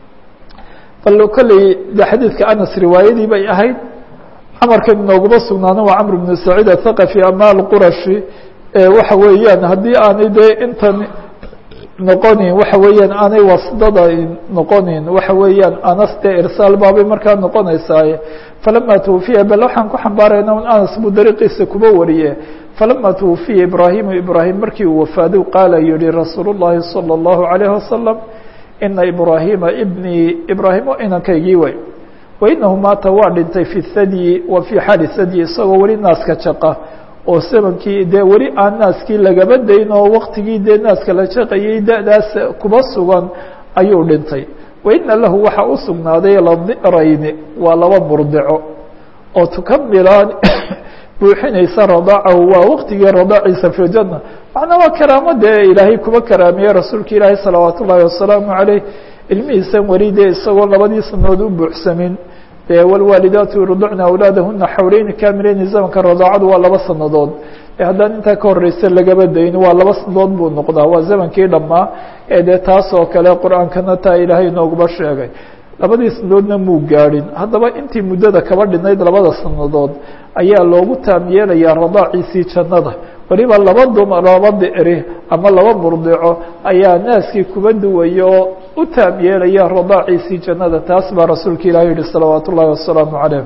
bal kolley de xadiidka anas riwaayadii bay ahayd camarkan inooguma sugnaana waa camr bnu saciid athaqafi ama alqurashi waxa weeyaan haddii aanay dee intan noqonin waxa weeyaan aanay wasdada noqonin waxa weeyaan anas dee irsaal baabay markaa noqonaysaaye falama twufiya bal waxaan ku xambaarayna un anas buu dariiqiisa kuba wariye falama twufiya ibraahimu ibraahim markii uu wafaaday qaala yihi rasuul الlahi salى الlahu عalayه wasalam ina ibraahima ibnii ibraahim o inankaygii way wainahu maata waa dhintay fi thadyi wa fii xaali thadyi isagoo weli naaska jaqa oo samankii dee weli aan naaskii lagaba dayn oo waktigii dee naaska la jaqayay da-daas kuba sugan ayuu dhintay waina lahu waxaa u sugnaaday ladi'rayni waa laba murdico oo tukamilaan buuxinaysa radaacahu waa waktigii radaaciisa fi ljanna macnaa waa karaamo dee ilaahay kuba karaamiyey rasuulka ilaahi salawaat ullaahi wasalaamu caleyh ilmihiisan weli dee isagoo labadii sanood u buuxsamin dee wlwaalidaatu yurdicna awlaadahuna xawleyni kaamileyni zamanka radaacadu waa laba sanadood haddaan intaa ka horeysa lagaba dayn waa laba sanadood buu noqdaa waa zamankii dhammaa ee dee taas oo kale qur-aankana taa ilaahay nooguba sheegay labadii sanadoodna muu gaadhin haddaba intii muddada kaba dhinayd labada sanadood ayaa loogu taam yeelayaa radaaciisii jannada weliba laba dumar laba dicri ama laba murdico ayaa naaskii kuba duwaya oo u taam yeelaya radaaciisii jannada taas baa rasuulka ilahi yihi salawaat ullahi wasalaamu calayh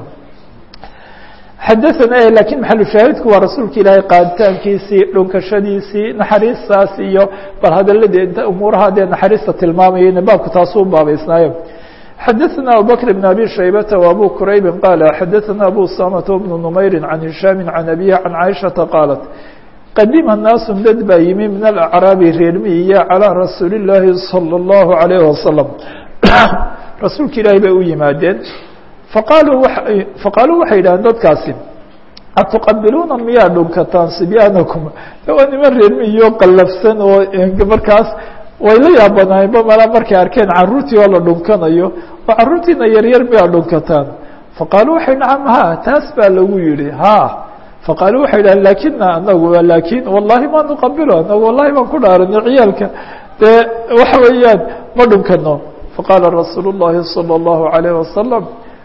xadaana lakiin maxalushaahidku waa rasuulka ilaahay qaaditaankiisii dhunkashadiisii naxariistaas iyo bal hadaladee umuuraha dee naxariista tilmaamayayna baabku taasuu baabaysnaayo xadaثna abubكر بن abي شhaybة وabو qrayb qال xadaثna abu samة بن نmayr عan هiشhaam عan abيه عan caiشhaةa qاaلت qadima naaس dad baa yimi min الأعrاabi reermiya calىa rasuuli الlaahi salى الlahu عalيه wasaلم rasuulka ilaahi bay u yimaadeen faqaaluu faqaaluu waxay yidhahdeen dadkaasi atuqabiluuna miyaa dhunkataan sibyaanakum waa niman reermiyo qallafsan oo markaas way la yaabanaayeenba malaa markay arkeen carruurtii oo la dhunkanayo oo carruurtiina yaryar miyaa dhunkataan faqaaluu waxay nacam ha taas baa lagu yihi ha faqaaluu waxay dhahen lakina anagu lakin wallahi ma nuqabilo anagu wallahi baan ku dhaaranay ciyaalka dee waxa weeyaan ma dhunkano faqaala rasuul الlahi salى الlahu عalayه wasalam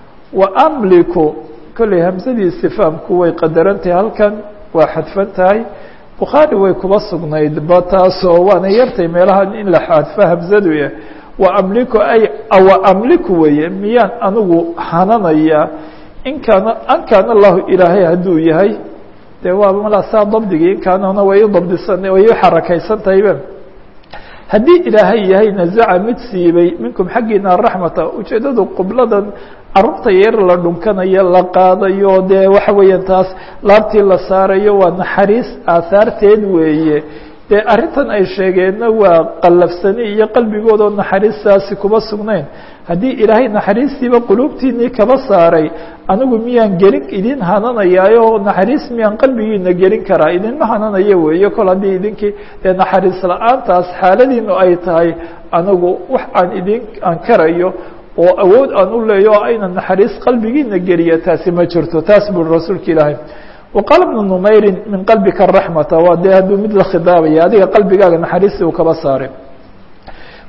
waamliku kolley hamsadii istifaamku way qadarantahay halkan waa xadfan tahay bukhaari way kuba sugnayd ba taasoo waana yartay meelaha in la xadfo hamsadu ya wa amliku ay wa amliku weeye miyaan anigu hananaya in kaana an kaana allahu ilaahay hadduu yahay dee waa malaasaa dabdigii in kaanana way u dabdisan way u xarakaysan tahayba haddii ilaahay yahay nazaca mid siibay minkum xaggiina araxmata ujeeddadu qubladan carruurta yar la dhunkanayo la qaadayo dee waxa weeyaan taas laabtii la saarayo waa naxariis aahaarteed weeye dee arrintan ay sheegeenna waa qallafsani iyo qalbigoodoo naxariistaasi kuma sugnayn haddii ilaahay naxariistiiba quluubtiinii kaba saaray anigu miyaan gelin idin hananayaayo naxariis miyaan qalbigiina gelin karaa idinma hananayo weeye kol haddii idinkii dee naxariis la-aantaas xaaladiinu ay tahay anigu wax aan idin aan karayo oo awood aan u leeyo o ayna naxariis qalbigiina geliya taasi ma jirto taas buri rasuulka ilaahay waqaala bnu numayrin min qalbika raxmata waa dee hadduu mid la khidaabaya adiga qalbigaaga naxariistii uu kaba saaray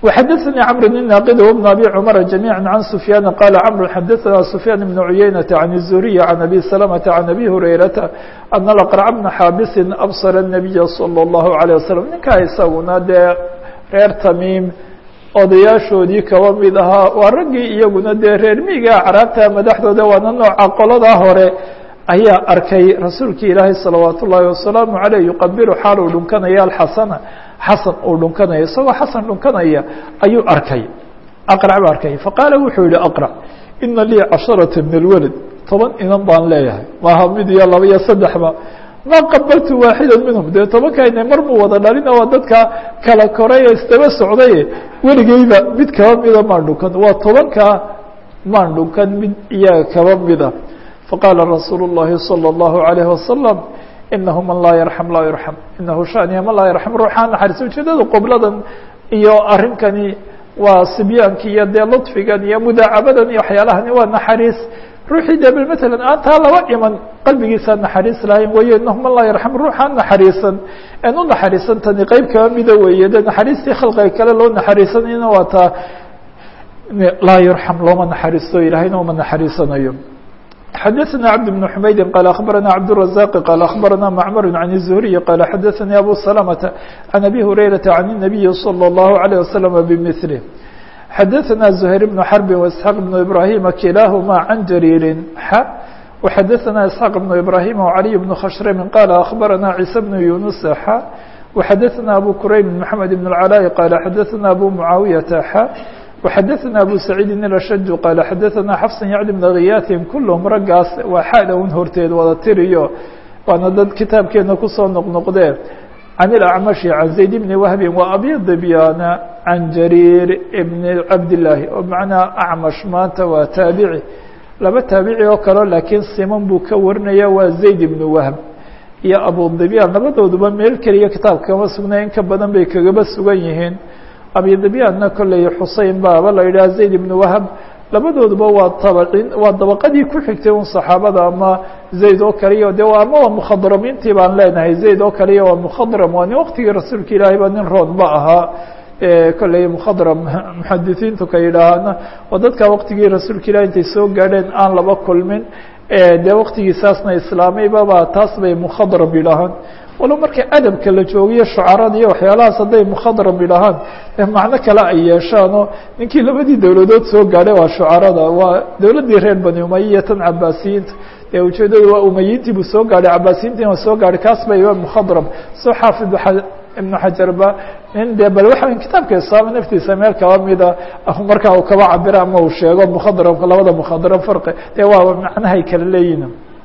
وxdثnي cمر بن ناqd وبن أbي cمر جميعا عن سفyان qال cمر xdثna سفyان بن عyynة عن الزهري عن أbي سلمة عن أbي هريرة أن الأقرع بن xاabس أbصر النبي صلى الله عليه وسلم ninkaa isaguna dee reer تmيم odayaashoodii kaba mid ahaa waa raggii iyaguna dee reer miiga acraabta madaxdooda waana nooca qolada hore ayaa arkay rasuulki ilaahay salawaat ullaahi wasalaamu عaleyh yuqabilu xaal uu dhunkanaya alxasana xasan uu dhunkanaya isagoo xasan dhunkanaya ayuu arkay aqrac baa arkay faqaala wuxuu yihi aqrac ina lii casharata min alwalad toban inan baan leeyahay maaha mid iyo laba iyo saddexba ma qabaltu waaxida minhum dee tobankayna mar muu wada dhalina waa dadka kala koray ee isdaba socdaye weligeyba mid kaba mida maan dhunkan waa tobankaa maan dhunkan mid iyaga kaba mida faqaala rasuulu الlahi salى الlahu عalayه wasalam inahu man laa yarxam laa yurxam inahu shaniya man laa yarxam ruuxaa naxariis ujeedada qobladan iyo arrinkani waa sibyaanki iyo dee ludfigan iyo mudaacabadan iyo waxyaalahani waa naxariis ruuxii dee bal matalan aan taa laba iman qalbigiisaa naxariis lahayn wayo inahu man laa yarxam ruuxaa naxariisan en u naxariisan tani qeyb kaba mida weeye dee naxariistii khalqiga kale loo naxariisanayna waa taa laa yurxam looma naxariisto ilahayna uma naxariisanayo xdثna cبد بن حmaydi qال أخبرnا cبدالرزاq qال أخبرnا معmر عن الزهري qال xdثnي أbو سلمة عن أbي هريرة عن النبي صلى الله عليه وسلم بمثله xdثnا زهير بن حرب وإسحاq بن إبراهيم كلاahma عن جرير ح وxdثnا إسحاq بن إبراهيم وعلي بن khشhrم qال أخبرnا عيسى بن يونس ح وxdثnا أbو كريم محمد بن العلاء qال xdثnا أbو معاaوية ح وxdثnا أbو سعيid الأشج qال xdثnا xفص يعلي بن غyاثin kulهm raggaas waa xaada un horteed wada tiriyo waana dad kitaabkeena kusoo noqnoqdee عن الأعمشhi عن زaيد بن وهب وأbي ضبياna عن جرير بن cabداللahi oo مaعنaa أعمش maanta waa taaبiعي laba taaبiعي oo kalo laakiin siman buu ka warinaya waa زaيد بن وهب iyo أbو ضبيان labadooduba meel keliya kitaabka kama sugnay in ka badan bay kagaba sugan yihiin abidabyaanna kolley xusein baaba la yidhaha zayd ibn wahab labadooduba waa tabacin waa dabaqadii ku xigtay un saxaabada ama zayd oo kaliya de ama waa mukhadramiintii baan leenahay zayd oo kaliya waa mukhadram waa nin waktigii rasuulka ilaahay ba nin roon ba ahaa kolley mukhadram muxadisiintu ka yidhaahana oo dadka waktigii rasuulka ilahi intay soo gaadheen aan laba kulmin dee waktigiisaasna islaameybaba taas bay mukhadram yidhaahaan walo marka adabka la joogiyo shucarada iyo waxyaalahaas hadday mukhadram yidhaahaan macno kale ay yeeshaanoo ninkii labadii dowladood soo gaadhay waa shucarada waa dowladdii reer bani umaya iyo tan cabaasiyiinta ee ujeedadu waa umayiintii buu soo gaadhay cabaasiyiintiina waa soo gaadhay kaas bay mukhadram soo xaafid ibnu xajarba nin dee bal waxa kitaabka islaama naftiisa meel kaba mida markaa uu kaba cabiro ama uu sheego mukhadramka labada mukhadram farqi dee waa macnahay kala leeyihin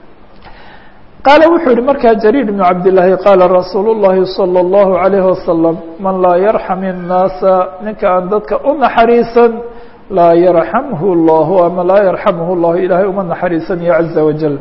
qaala wuxuu yihi markaa jariir ibnu cabdillaahi qaala rasuulu llahi salى اllahu عalayh wasalam man laa yarxam الnaasa ninka aan dadka u naxariisan laa yarxamhu llahu ama laa yarxamhu llahu ilaahay uma naxariisanayo caza wajal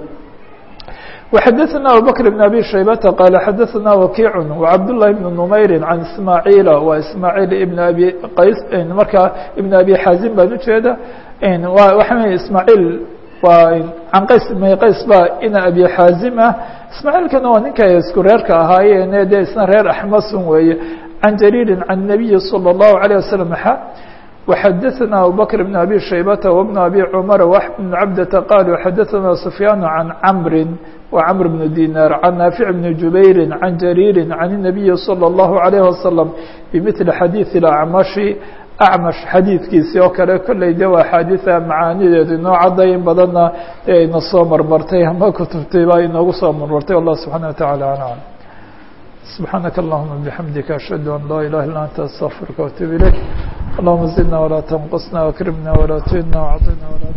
وxadثna abubكر بن abي شhaybةa qال xadثna وkiع وcabdاللahi بن نmayri عan ismaaعيila wa ismaaعيil ibn abi qays markaa ibn abi xaazim baan ujeeda waxa ismaaعيil waa can qays may qays ba ina abi xaazim ah ismaaعيilkana waa ninka isku reerka ahaayeen de isna reer axmasun weeye can jariiri can النabiyi slى الlahu عalيه waسلم xa وxadثna abubكر بن abي شhaybةa وبن abي cmر وأحمد بن cabdةa qالوا xadثna سفyاn عan cمri وcمر بن ديناr عن نافع بن جubayr عن جرير عن النبي صلى الله عليه وسلم بمثل xadيiث الأعمشhi أعمش xadiidkiisi oo kale kolley de waa xaadiثa macaanideedu inoo cadday in badanna e ayna soo marmartay ama kutubtay baa inoogu soo marmartay والله سبحaنه وتaعالى أعلم سبحاaنك اللهمa بحمدiك أشهد أن لا إله إلا أنت استغفرka وأتوب إليك اللهمa زدنا ولا تنقصنا وأكرمنا ولا تهنا وعطنا ولا